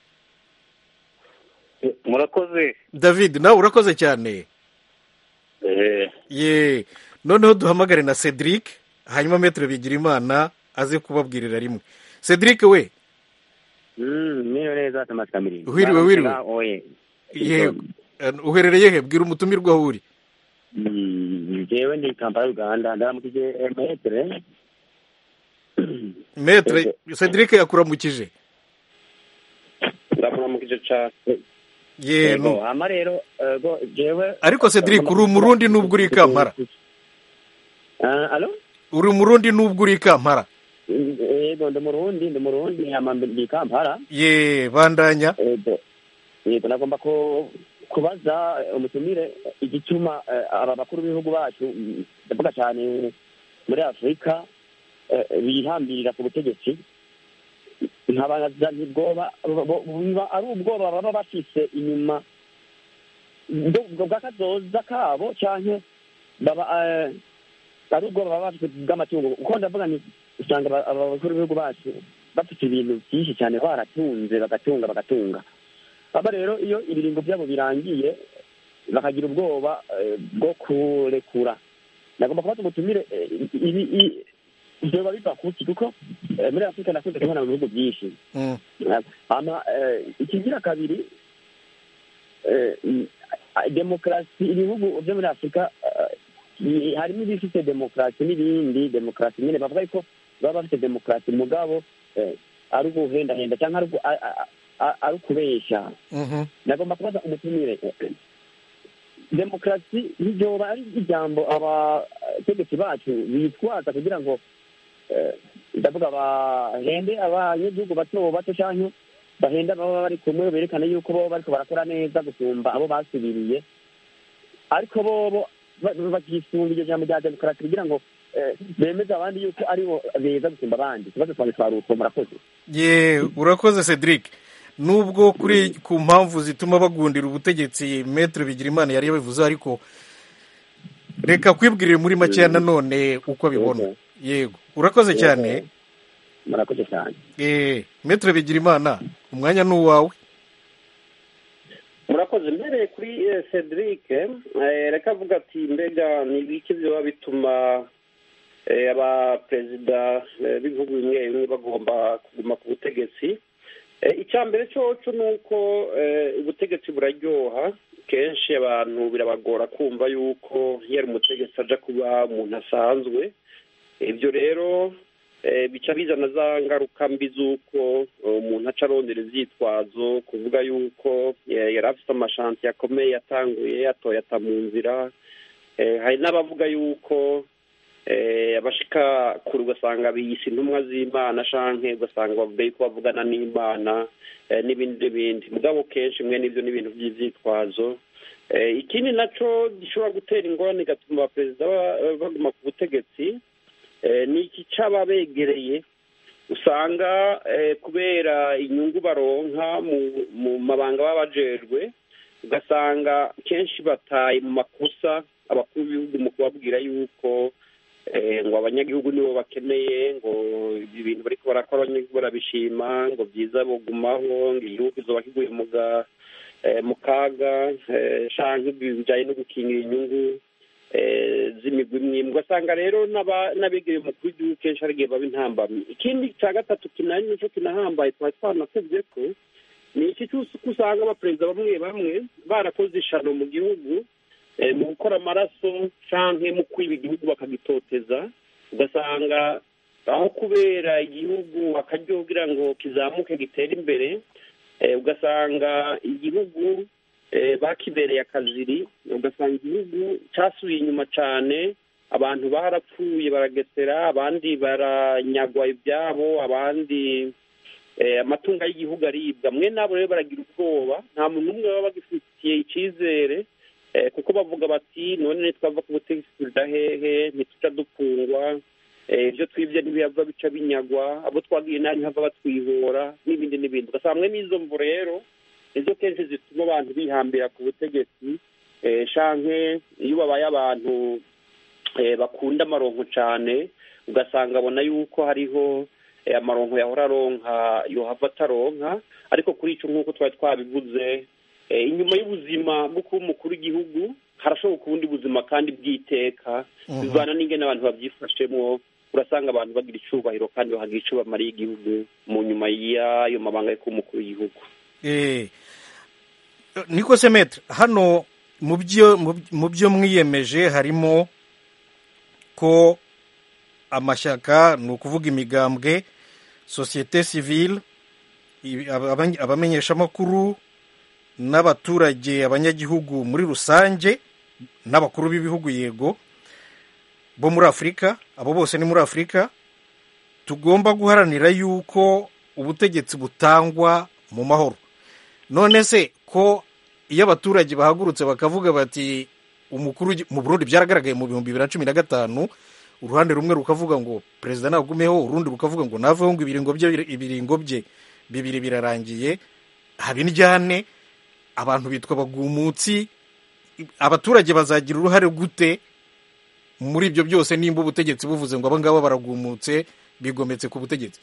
Eh, murakoze david nawe urakoze cyane Eh, ye noneho duhamagare na cedric hanyuma metero bigira imana aze kubabwirira rimwe cedric we niyo neza tomasi kamirindi Wiriwe, wiriwe. oye yego Eh, uherereye he bwira umutumirwa aho uri Mm, jewe ndi kampala uganda ndaramukije metere metere cedric yakuramukije ndakuramukije cyane ye yego nu- hama rero ego jewe ariko cedric uri umurundi nubwo uri i kampala Ah, alo uri umurundi nubwo uri i kampala yego ndi murundi ndi murundi hama ndi kampala ye bandanya yego yego nagomba ko kubaza umutumire igituma eh, aba bakuru b'ibihugu bacu mm, ndavuga cyane muri afurika eh, bihambirira ku butegetsi nkabaza ntibwoba bo- bo- biba ari ubwoba baba bafise inyuma bwo- bwo bw'akazoza kabo canke baba eh, ari ubwoba baba bafite bw'amatungo kuko ndavuga ni usanga aba- aba bakuru b'ibihugu bacu bafite ibintu byinshi cyane baratunze bagatunga bagatunga aba rero iyo ibiringo byabo birangiye bakagira ubwoba eh, bwo kurekura nagomba kubaza umutumire eh, ibi i- vyoba biva kuki kuko eh, muri afurika nakunze kubona mu bihugu byinshi Mm. hama eh, ikigira kabiri eh, mm, demokarasi ibihugu byo muri afurika eh, i- harimo ibifite demokarasi n'ibindi demokarasi nyine bavuga yuko baba bafite demokarasi mugabo eh, ari uguhendahenda cyangwa ari ugu- a- a- a- ari ukubeshya Mhm. nagomba kubaza umutumire demokarasi ntiryoba ari ijambo abategetsi bacu bitwaza kugira ngo eh, ndavuga bahende abanyagihugu bato bato cyangwa bahenda baba bari kumwe berekana yuko bo bariko barakora neza gusumba abo basubiriye ariko bobo ba- bakisunga iryo jambo rya demokarasi kugira ngo eh, bemeze abandi yuko aribo beza gusumba abandi ikibazo twange twari utwo murakoze ye urakoze cedric nubwo kuri ku mpamvu zituma bagundira ubutegetsi metero bigirimana yari yabivuze ariko reka kwibwirire muri makeya nanone uko abibona Yego. yego urakoze cyane murakoze cyane eh metero bigirimana umwanya ni uwawe murakoze mbereye kuri eh, cedric eh, reka avuga ati mbega ni ibiki biba bituma eh, abaperezida eh, b'ibihugu bimwe bimwe bagomba kuguma ku butegetsi Eh, icya mbere cyoco ni uko eh, ubutegetsi buraryoha kenshi abantu birabagora kumva yuko iyo ari umutegetsi aja kuba umuntu asanzwe ibyo rero eh, bica bizana za ngaruka mbi z'uko eh, umuntu aca arondera ivyitwazo kuvuga yuko eh, yari afite amashanti akomeye yatanguye yatoye ata mu nzira Eh, hari n'abavuga yuko eh, abashika kure ugasanga biyise intumwa z'imana canke ugasanga bavuga yuko bavugana n'imana eh, n'ibindi n'ibindi mugabo kenshi mwe n'ivyo n'ibintu vy'ivyitwazo Eh, ikindi naco gishobora gutera ingorane igatuma abaperezida ba- baguma ku butegetsi ni iki cy'ababegereye usanga kubera inyungu baronka mu mabanga baba bajejwe ugasanga kenshi bataye mu makosa abakuru b'ibihugu mu kubabwira yuko ngo abanyagihugu nibo bakeneye ngo ibi bintu bari barakora abanyagihugu barabishima ngo byiza bugumaho ngo igihugu kizoba kiguye mu kaga cyangwa bijyanye no gukingira inyungu z'imigwi imwe ugasanga rero n'abegereye umukuru w'igihugu kenshi hari igihe baba intambamyi ikindi cya gatatu kinari nicyo kinahambaye twari twanatubye ko ni iki cyose uko usanga abaperezida bamwe bamwe barakoze ishano mu gihugu mu gukora amaraso cyangwa mu kwiba igihugu bakagitoteza ugasanga aho kubera igihugu akaryo kugira ngo kizamuke gitere imbere ugasanga igihugu bakibereye akaziri ugasanga igihugu cyasubiye inyuma cyane abantu barapfuye baragesera abandi baranyagwa ibyabo abandi amatungo y'igihugu aribwa mwe nabo rero baragira ubwoba nta muntu umwe baba bagifitiye icyizere kuko bavuga bati none twava ku butegetsi tudahehe ntituca dupfungwa ibyo twibye ntibihava bica binyagwa abo twagiye nabi hava batwihora n'ibindi n'ibindi ugasanga mwe n'izo mvu rero nizo kenshi zituma abantu bihambira ku butegetsi shanke iyo babaye abantu bakunda amaronko cyane ugasanga abona yuko hariho amaronko yahora aronka yohava ataronka ariko kuri icyo nk'uko twari twabivuze inyuma y'ubuzima bwo kuba umukuru w'igihugu harashoboka ubundi buzima kandi bw'iteka bivana n'ingene abantu babyifashemo urasanga abantu bagira icyubahiro kandi bahagira icyo bamariye igihugu mu nyuma y'ayo mabanga yo kuba umukuru w'igihugu niko se metre hano mu byo mwiyemeje harimo ko amashyaka ni ukuvuga imigambwe sosiyete sivile abamenyeshamakuru n'abaturage abanyagihugu muri rusange n'abakuru b'ibihugu yego bo muri afurika abo bose ni muri afurika tugomba guharanira yuko ubutegetsi butangwa mu mahoro none se ko iyo abaturage bahagurutse bakavuga bati umukuru mu burundi byaragaragaye mu bihumbi bibiri na cumi na gatanu uruhande rumwe rukavuga ngo perezida nagumeho urundi rukavuga ngo naveho ngo ibiringo bye ibiringo bye bibiri birarangiye haba indyane abantu bitwa abagumutsi abaturage bazagira uruhare gute muri ibyo byose nimba ubutegetsi buvuze ngo aba ngaba baragumutse bigometse ku butegetsi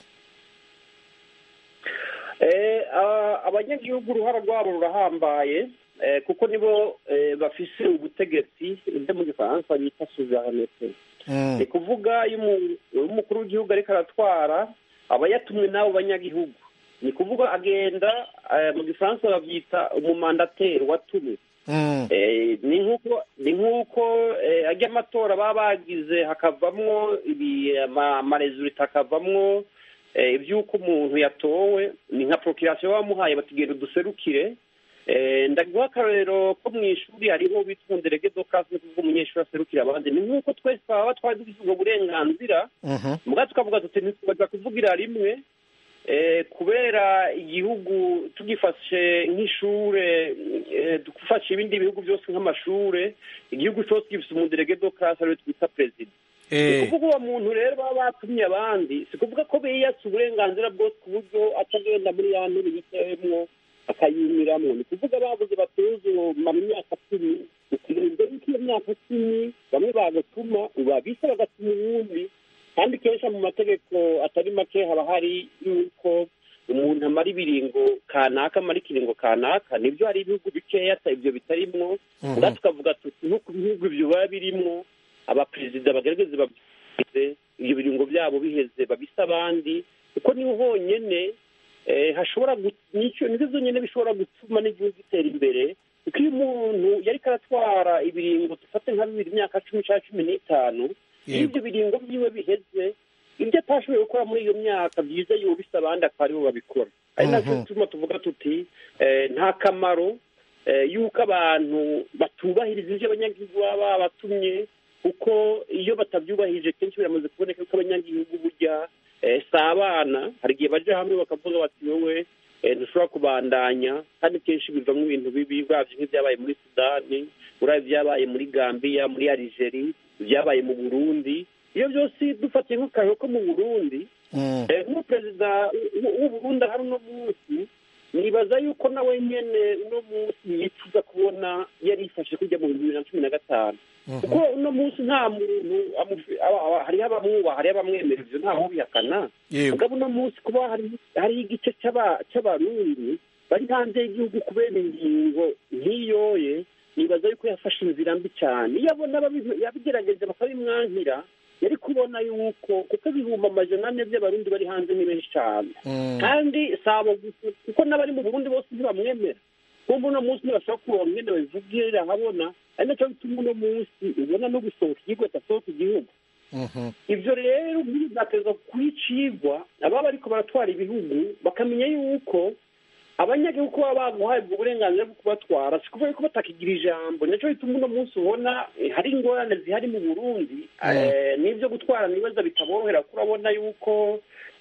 abanyagihugu uruhare rwabo rurahambaye kuko nibo bafise ubutegetsi ibyo mu gifaransa bita suverenete ni kuvuga iyo umukuru w'igihugu ariko aratwara aba yatumwe n'abo banyagihugu ni kuvuga agenda mu gifaransa babyita umumandateri watumwe ni nk'uko ajya amatora baba bagize hakavamwo amarezulita hakavamwo iby'uko umuntu yatowe ni nka porokirasiyo bamuhaye batigenda uduserukire ndaguha akarorero ko mu ishuri hariho bitwa derege do kasi ni kuvuga umunyeshuri aserukira abandi ni nk'uko twese twaba twari dufite ubwo burenganzira mbwa tukavuga tuti ntitwaza kuvugira rimwe kubera igihugu tugifashe nk'ishure dufashe ibindi bihugu byose nk'amashure igihugu cyose gifite umuderege do kasi ariwe twita perezida ni kuvuga uwo muntu rero baba batumye abandi si kuvuga ko biyatse uburenganzira bwose ku buryo atagenda muri ya ntebe yicayemwo akayimiramo ni kuvuga babuze batuze mara imyaka cumi ukirinda yuko iyo myaka cumi bamwe bagatuma ubabise bagatuma uwundi kandi kenshi mu mategeko atari make haba hari yuko umuntu amara ibiringo kanaka amara ikiringo kanaka nibyo hari ibihugu bikeya ibyo bitarimwo ubwa tukavuga tuti nko ku bihugu ibyo biba birimwo abaperezida bagerageze babyize ibyo biringo byabo biheze babise abandi kuko niho honyine hashobora nizo zonyine bishobora gutuma n'igihugu gitera imbere kuko iyo umuntu yari karatwara ibiringo dufate nka bibiri imyaka cumi cyangwa cumi n'itanu iyo ibyo biringo byiwe biheze ibyo atashoboye gukora muri iyo myaka byiza yubise abandi akaba aribo babikora ari nacyo gituma tuvuga tuti nta kamaro y'uko abantu batubahiriza ibyo abanyagihugu baba babatumye kuko iyo batabyubahirije kenshi biramaze kuboneka ko abanyagihugu burya si abana hari igihe bajya hamwe bakavuga bati wowe ntushobora kubandanya kandi kenshi bivamo ibintu bibi babyo nk'ibyabaye muri sudani urabye ibyabaye muri gambiya muri aligeri ibyabaye mu burundi iyo byose dufatiye nk'akarero ko mu burundi nk'umuperezida w'uburundi ahari uno munsi nibaza yuko nawe nyine uno munsi yifuza kubona yarifashe kujya mu bibiri na cumi na gatanu kuko uno munsi nta muntu hariho abamwubaha hariho abamwemera ibyo ntaho ubihakana mugabo uno munsi kuba hariho igice cy'abarundi bari hanze y'igihugu kubera ingingo nk'iyoye nibaza yuko yafashe inzira mbi cyane iyo abona yabigerageje bakabimwankira yari kubona yuko kuko ibihumbi amajana ane by'abarundi bari hanze ni benshi cyane kandi sabo gusa kuko n'abari mu burundi bose ntibamwemera kumva uno munsi ntibashobora kuronka ingene babivugirira ahabona ari nacyo bituma uno munsi ubona no gusohoka igihugu adasohoka igihugu ibyo rero bizateza kwicigwa ababa bariko baratwara ibihugu bakamenya yuko abanyagihugu baba baguhaye ubwo burenganzira bwo kubatwara si kuvuga ko batakigira ijambo nicyo bituma uno munsi ubona hari ingorane zihari mu burundi n'ibyo gutwara ibibazo bitaborohera kuko urabona yuko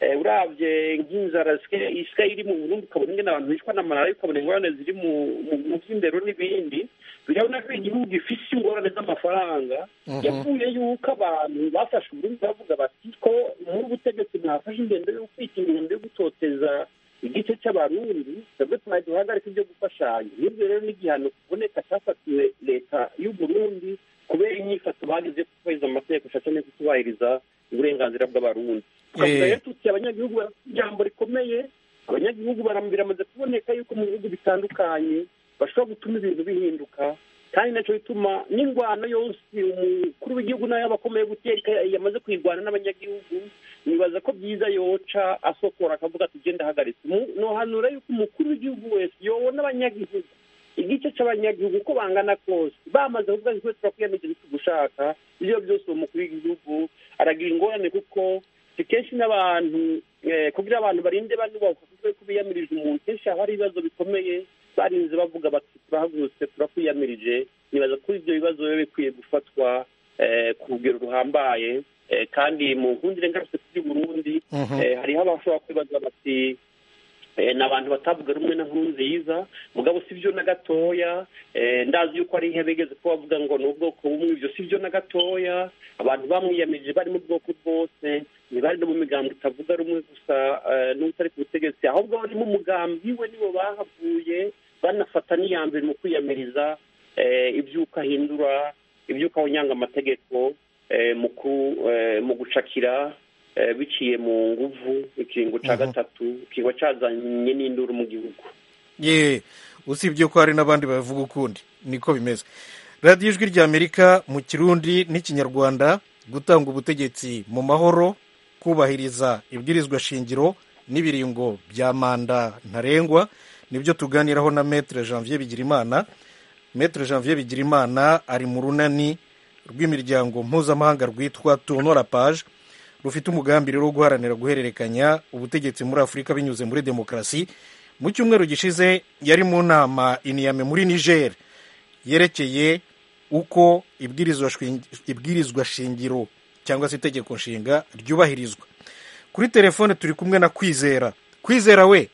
urabye nk'inzara isigaye iri mu burundi ukabona ingene abantu bicwa n'amarara ukabona ingorane ziri mu by'indero n'ibindi birabona ko igihugu gifise ingorane z'amafaranga yavuye yuko abantu bafashe uburundi bavuga bati ko muri ubutegetsi mwafashe ingendo yo kwita ingendo yo gutoteza igice cy'abarundi twebwe tumaze duhagarika ibyo gufashanya n'ibyo rero n'igihano kuboneka cyafatiwe leta y'uburundi kubera inyifato bagize yo kubahiriza amategeko ashaka no kutubahiriza uburenganzira bw'abarundi twavuga rero tuti abanyagihugu barafite ijambo rikomeye abanyagihugu biramaze kuboneka yuko mu bihugu bitandukanye bashobora gutuma ibintu bihinduka kandi nacyo bituma n'ingwano yose umukuru w'igihugu nayo aba akomeye guteka yamaze kuyirwana n'abanyagihugu nibaza ko byiza yoca asokora akavuga ati genda ahagaritse nohanura yuko umukuru w'igihugu wese yobona abanyagihugu igice cy'abanyagihugu uko bangana kose bamaze kuvuga ngo turakwiyamije ntitugushaka ibyo byose uwo mukuru w'igihugu aragira ingorane kuko si kenshi n'abantu kugira abantu barinde banubahuka kuko ko biyamirije umuntu kenshi haba hari ibibazo bikomeye barinze bavuga bati turahagurutse turakwiyamirije nibaza ko ibyo bibazo biba bikwiye gufatwa ku rugero ruhambaye kandi mu nkundire ngarutse kuri burundi hariho abashobora kwibaza bati ni abantu batavuga rumwe na nkuru nziza mugabo si byo na gatoya ndazi yuko ari intebe igeze ko bavuga ngo ni ubwoko bumwe ibyo si byo na gatoya abantu bamwiyamirije bari mu bwoko bwose ntibari no mu migambi utavuga rumwe gusa n'utari ku butegetsi ahubwo bari mu mugambi we nibo bahavuye banafata n'iya mbere mu kwiyamiriza ibyuko ahindura ibyuko awunyanga amategeko mu gucakira biciye mu nguvu ikiringo cya gatatu kiba cyazanye n'induru mu gihugu ye usibye ko hari n'abandi bavuga ukundi niko bimeze radiyo ijwi ry'amerika mu kirundi n'ikinyarwanda gutanga ubutegetsi mu mahoro kubahiriza ibwirizwa shingiro n'ibiringo bya manda ntarengwa nibyo tuganiraho na metere janvier bigirimana metere janvier bigirimana ari mu runani rw'imiryango mpuzamahanga rwitwa tunora paje rufite umugambi rero wo guharanira guhererekanya ubutegetsi muri afurika binyuze muri demokarasi mu cyumweru gishize yari mu nama iniyame muri niger yerekeye uko ibwirizwa shingiro cyangwa se itegeko nshinga ryubahirizwa kuri telefone turi kumwe na kwizera kwizera we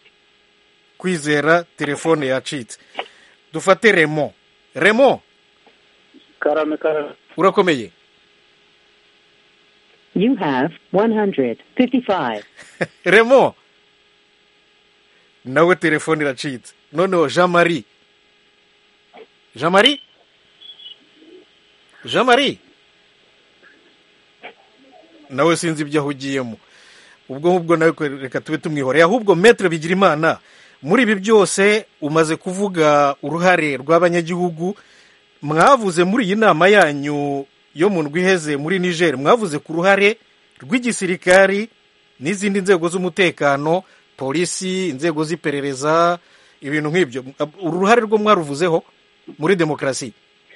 kwizera telefone yacitse dufate remo remo karame karame urakomeye You have 155. remo nawe telefone iracitse noneho jean marie jean marie jean marie nawe sinzi ibyo ahugiyemo ubwo ngubwo nawe reka tube tumwihoreye ahubwo metere bigira imana muri ibi byose umaze kuvuga uruhare rw'abanyagihugu mwavuze muri iyi nama yanyu yo mu ndwi iheze muri niger mwavuze ku ruhare rw'igisirikari n'izindi nzego z'umutekano polisi inzego z'iperereza ibintu nk'ibyo uru ruhare rwo mwaruvuzeho muri demokarasi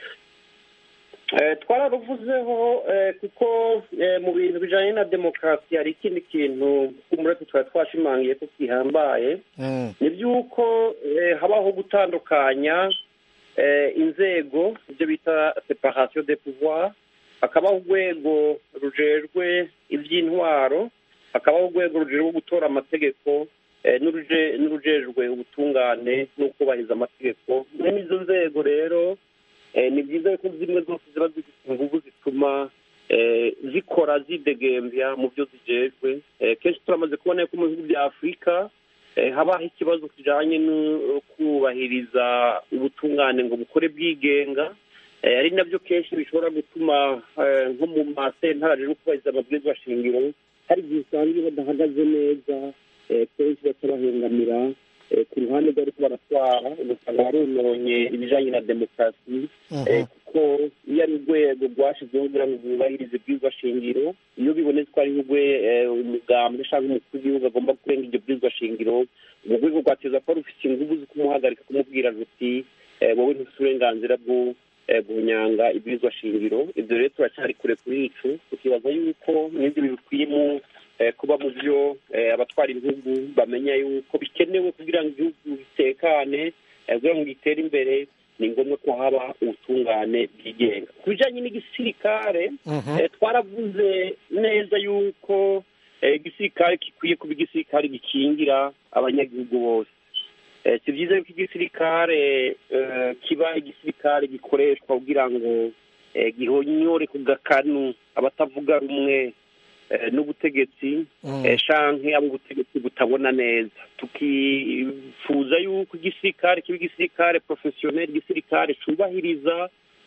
twararuvuzeho kuko mu bintu bijyanye na demokarasi hari ikindi kintu umureke twari twashimangiye ko kihambaye ni by'uko habaho gutandukanya inzego ibyo bita separasiyo de pouvoir hakabaho urwego rujejwe iby'intwaro hakabaho urwego rujejwe gutora amategeko n'urujejwe ubutungane n'ukubahiriza amategeko mwene izo nzego rero ni byiza ko zimwe zose ziba zifite ingufu zituma zikora zidegembya mu byo zijejwe kenshi turamaze kubona ko mu bihugu bya afurika habaho ikibazo kijyanye no kubahiriza ubutungane ngo bukore bwigenga ari nabyo kenshi bishobora gutuma nko mu masentare no kubahiriza amabwiriza shingiro hari igihe usanga badahagaze neza kenshi batabahengamira ku ruhande rw'ariko baratwara ugasanga barononye ibijyanye na demokarasi kuko iyo ari urwego rwashyizeho kugira ngo rwubahirize bwizwa shingiro iyo bibonetse ko ari umugambwe cyangwa umukuru w'igihugu agomba kurenga iryo bwizwa shingiro urwo rwego rwateza kuba rufite ingufu zo kumuhagarika kumubwira ruti wowe ntufite uburenganzira bwo guhunyanga ibwizwa shingiro ibyo rero turacyari kure kuri icu tukibaza yuko n'ibyo bikwiyemo kuba mu byo abatwara ibihugu bamenya yuko bikenewe kugira ngo igihugu gitekane kugira ngo gitere imbere ni ngombwa ko haba ubutungane bwigenga ku bijyanye n'igisirikare twaravuze neza yuko igisirikare gikwiye kuba igisirikare gikingira abanyagihugu bose si byiza yuko igisirikare kiba igisirikare gikoreshwa kugira ngo gihonyore ku gakanu abatavuga rumwe n'ubutegetsi shanke abo ubutegetsi butabona neza tukifuza yuko igisirikare kiba igisirikare porofesiyoneri igisirikare cyubahiriza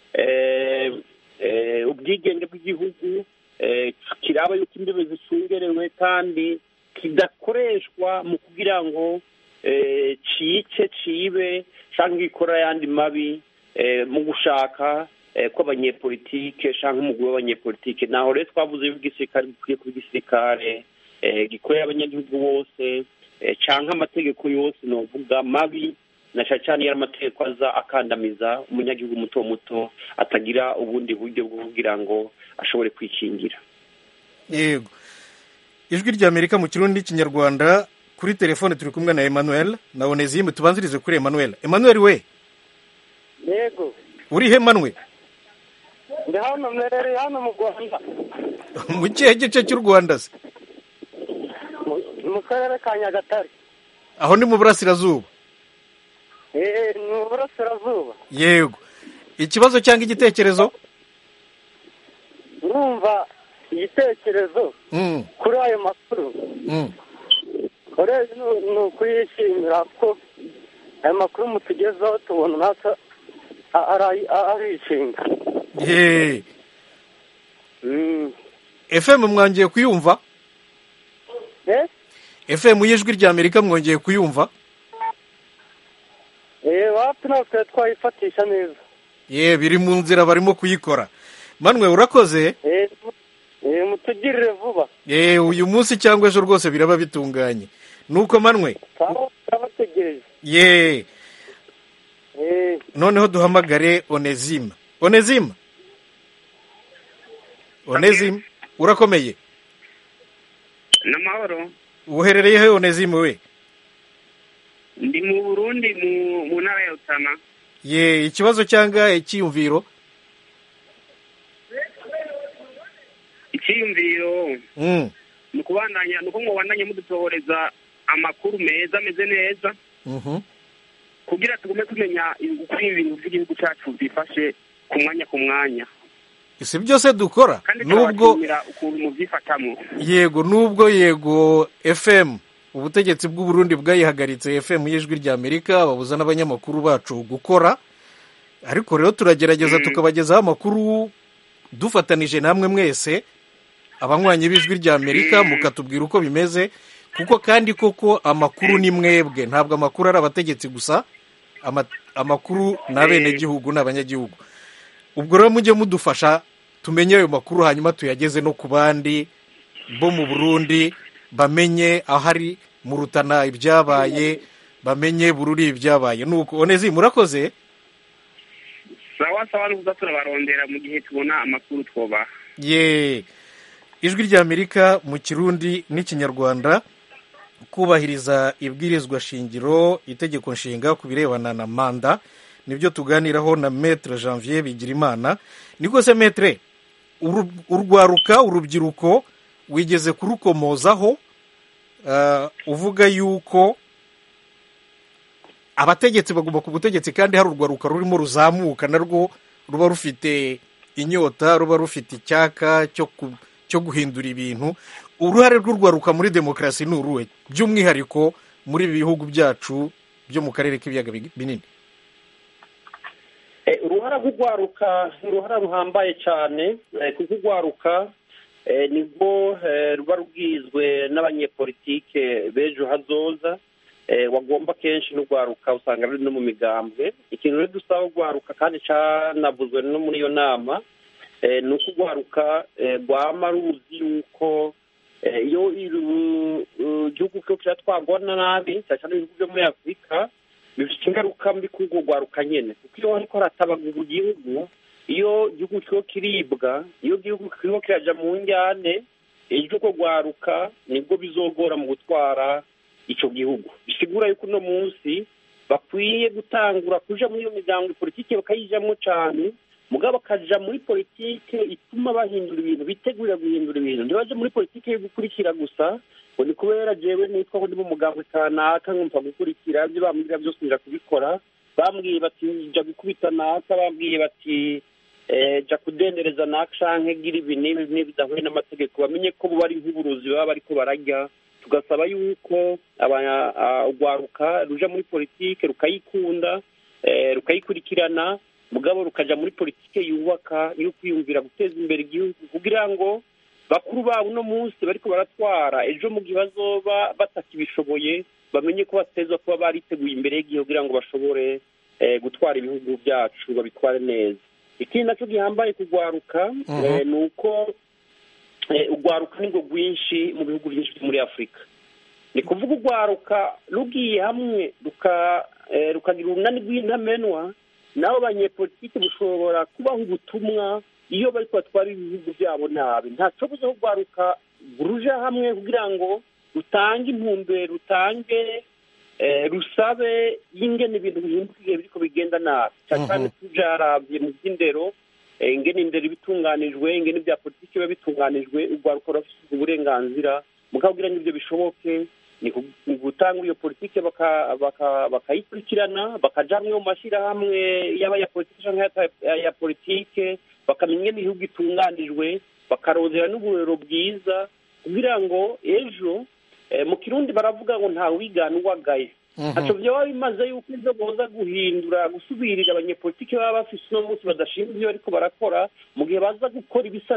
ubwigenge bw'igihugu kiraba yuko imbibe zicungerewe kandi kidakoreshwa mu kugira ngo cice cibe cyangwa gikora ayandi mabi mu gushaka kw'abanyepolitike cyangwa umugwi w'abanyepolitike naho rero twavuze yuko igisirikare gikwiye kuba igisirikare gikorera abanyagihugu bose cyangwa amategeko yose ni uvuga mabi na cyane cyane iyo amategeko aza akandamiza umunyagihugu muto muto atagira ubundi buryo bwo kugira ngo ashobore kwikingira yego ijwi rya amerika mu kirundi n'ikinyarwanda kuri telefone turi kumwe na emmanuel na onezimu tubanzirize kuri emmanuel emmanuel we yego uri he manwe ndi hano mwerere hano mu rwanda mu kihe gice cy'u rwanda se mu karere ka nyagatare aho ni mu burasirazuba eee ni mu burasirazuba yego ikibazo cyangwa igitekerezo urumva igitekerezo kuri ayo makuru urebye ni ukuyishimira ko ayo makuru mutugezaho tubona natwe arishinga yeee efemu mwongeye kuyumva efemu y'ijwi rya amerika mwongeye kuyumva eee wapi natwe twayifatisha neza yeee biri mu nzira barimo kuyikora manwe urakoze eee mutugirire vuba yeee uyu munsi cyangwa ejo rwose biraba bitunganye nuko manwe turabategereje yeee noneho duhamagare onezima onezima onezima urakomeye ni amahoro uherereye he onezima we ndi mu burundi mu ntara ya rutana ye ikibazo cyangwa icyiyumviro icyiyumviro ni ukubandanya ni uko mubandanya mudutohoreza amakuru meza ameze neza kugira tugume tumenya uko ibintu by'igihugu cyacu byifashe ku mwanya ku mwanya si byose dukora nubwo ukuntu mubyifatamo yego nubwo yego fm ubutegetsi bw'uburundi bwayihagaritse fm y'ijwi rya amerika babuza n'abanyamakuru bacu gukora ariko rero turagerageza tukabagezaho amakuru dufatanije namwe mwese abanywanyi b'ijwi rya amerika mukatubwira uko bimeze kuko kandi koko amakuru ni mwebwe ntabwo amakuru ari abategetsi gusa amakuru ni abenegihugu ni abanyagihugu ubwo rero mujye mudufasha tumenye ayo makuru hanyuma tuyageze no ku bandi bo mu burundi bamenye ahari mu rutana ibyabaye bamenye bururi ibyabaye nuko onezi murakoze sawa sawa nukuza turabarondera mu gihe tubona amakuru twobaha ye ijwi rya amerika mu kirundi n'ikinyarwanda kubahiriza ibwirizwa shingiro itegeko nshinga ku birebana na manda nibyo tuganiraho na metere janvier bigirimana niko se metere urwaruka urubyiruko wigeze kurukomozaho uvuga yuko abategetsi bagomba ku butegetsi kandi hari urwaruka rurimo ruzamuka narwo ruba rufite inyota ruba rufite icyaka cyo cyo guhindura ibintu uruhare rw'urwaruka muri demokarasi ni uruhe by'umwihariko muri ibi bihugu byacu byo mu karere k'ibiyaga binini uruhara rw'urwaruka ni uruhara ruhambaye cyane kuko urwaruka nibwo ruba rugizwe n'abanyepolitike b'ejo hazoza wagomba kenshi n'urwaruka usanga ruri no mu migambwe ikintu rero dusaba urwaruka kandi cyanavuzwe no muri iyo nama ni uko urwaruka rwama ruzi yuko iyo igihugu cyo kiratwarwa nabi cyane cyane ibihugu byo muri afurika bifite ingaruka mbi kuri urwo rwaruka nyine kuko iyo ariko haratabagurwa igihugu iyo igihugu kiriho kiribwa iyo igihugu kiriho kirajya mu njyane ejo urwo rwaruka nibwo bizogora mu gutwara icyo gihugu bisigura yuko uno munsi bakwiye gutangura kuja muri iyo miryango politiki bakayijyamo cyane mugabo bakaja muri politiki ituma bahindura ibintu bitegurira guhindura ibintu ntibaje muri politiki yo gukurikira gusa ngo ni kubera jewe nitwa ko ndi mu mugambwe kanaka nkumva gukurikira ibyo bambwira byose nja kubikora bambwiye bati ja gukubita naka bambwiye bati ja kudendereza naka canke gira ibi n'ibi n'ibi bidahuye n'amategeko bamenye ko buba ari nk'uburozi baba bariko bararya tugasaba yuko urwaruka ruja muri politiki rukayikunda rukayikurikirana mugabo rukaja muri politiki yubaka yo kwiyumvira guteza imbere igihugu kugira ngo bakuru babo uno munsi bariko baratwara ejo mu gihe bazoba batakibishoboye bamenye ko bateza kuba bariteguye imbere y'igihugu kugira ngo bashobore gutwara ibihugu byacu babitware neza ikindi nacyo gihambaye kugwaruka ni uko urwaruka nibwo rwinshi mu bihugu byinshi byo muri afurika ni kuvuga urwaruka rugiye hamwe rukagira urunani rw'intamenwa nabo banyepolitiki bushobora kubaha ubutumwa iyo bari batwara ibihugu byabo nabi ntacyo buze urwaruka ruja hamwe kugira ngo rutange intumbero rutange rusabe y'ingene ibintu bihinduka igihe biriko bigenda nabi cyane cyane tujarabye mu by'indero ingene indero bitunganijwe ingene ibya politiki biba bitunganijwe urwaruka rurafite uburenganzira mukabwira ngo ibyo bishoboke ni gutanga iyo politiki bakayikurikirana bakaja hamwe mu mashyirahamwe yaba aya politiki cyangwa aya politike bakamenya ingene ibihugu itunganijwe bakarondera n'uburero bwiza kugira ngo ejo mu kirundi baravuga ngo ntawe wigana uwagaye ntacyo byaba bimaze yuko ibyo boza guhindura gusubirira abanyepolitiki baba bafise uno munsi badashinzwe ibyo bariko barakora mu gihe baza gukora ibisa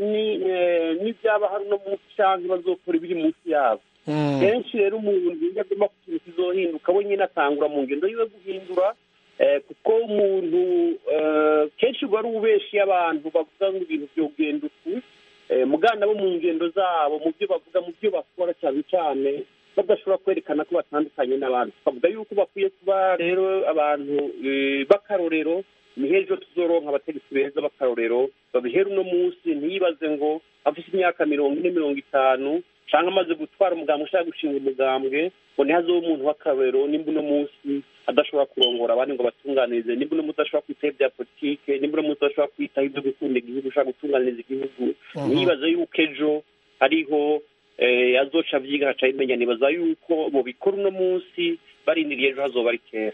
n'ibyaba hari uno munsi cyangwa bazokora ibiri munsi yabo kenshi rero umuntu iyo agomba ku kintu kizohinduka we nyine atangura mu ngendo yiwe guhindura kuko umuntu kenshi uba ari ubeshi y'abantu bavuga ngo ibintu byogenda uku mugana bo mu ngendo zabo mu byo bavuga mu byo bakora cyane cyane badashobora kwerekana ko batandukanye n'abantu twavuga yuko bakwiye kuba rero abantu b'akarorero ni hejuru tuzoronka abategetsi beza b'akarorero babihera uno munsi ntiyibaze ngo afite imyaka mirongo ine mirongo itanu cyangwa amaze gutwara umugambwe ushaka gushinga umugambwe ngo ntihazeho umuntu w'akarorero nimba uno munsi adashobora kurongora abandi ngo batunganirize nimba uno munsi adashobora kwitaho ibya politike nimba uno munsi adashobora kwitaho ibyo gukunda igihugu ushaka gutunganiriza igihugu ntiyibaze yuko ejo hariho azoca abyiga haca imenya nibaza yuko bubikora uno munsi barindiriye ejo hazoba ari kera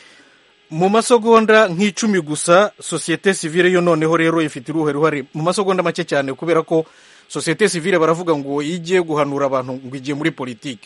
mu masegonda nk'icumi gusa sosiyete sivile yo noneho rero ifite uruhe ruhare mu masegonda make cyane kubera ko sosiyete sivile baravuga ngo iyo igiye guhanura abantu ngo igiye muri politiki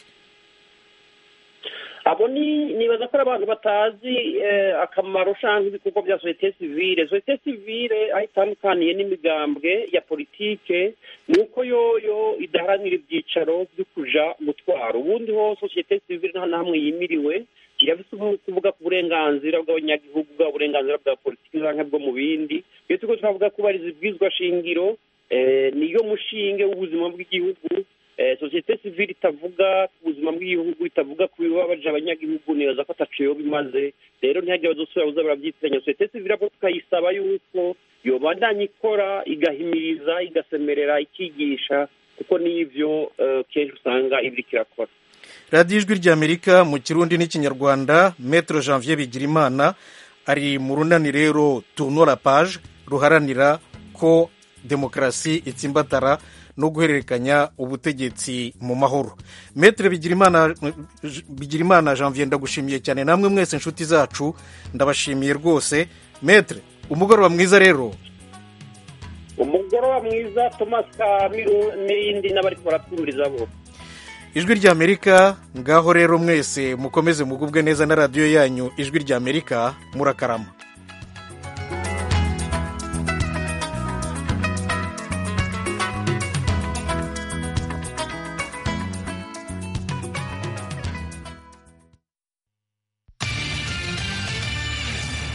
abo ni nibaza ko ari abantu batazi akamaro cyangwa ibikorwa bya sosiyete sivile sosiyete sivile aho itandukaniye n'imigambwe ya politike ni uko yoyo idaharanira ibyicaro byo kuja gutwara ubundi ho sosiyete sivile nta na hamwe yimiriwe irafite kuvuga ku burenganzira bw'abanyagihugu bwa burenganzira bwa politiki cyangwa bwo mu bindi iyo turiko turavuga kubariza ibwirizwa shingiro niyo mushinge w'ubuzima bw'igihugu sosiyete sivile itavuga ku buzima bw'igihugu itavuga ku bibabaje abanyagihugu nibaza ko ataco yoba imaze rero ntihagire abazosubira buza barabyitiranya sosiyete sivile abo tukayisaba yuko yobandanya ikora igahimiriza igasemerera ikigisha kuko n'ivyo kenshi usanga ibiriko irakora radiyo ijwi ry'amerika mu kirundi n'ikinyarwanda metero janvier bigirimana ari mu runani rero tunora paje ruharanira ko demokarasi itsimbatara no guhererekanya ubutegetsi mu mahoro metero bigirimana janvier ndagushimiye cyane namwe mwese inshuti zacu ndabashimiye rwose metero umugoroba mwiza rero umugoroba mwiza thomas kamiru n'irindi n'abari baratwumviriza bo ijwi ry'amerika ngaho rero mwese mukomeze mugubwe neza na radiyo yanyu ijwi ry'amerika murakarama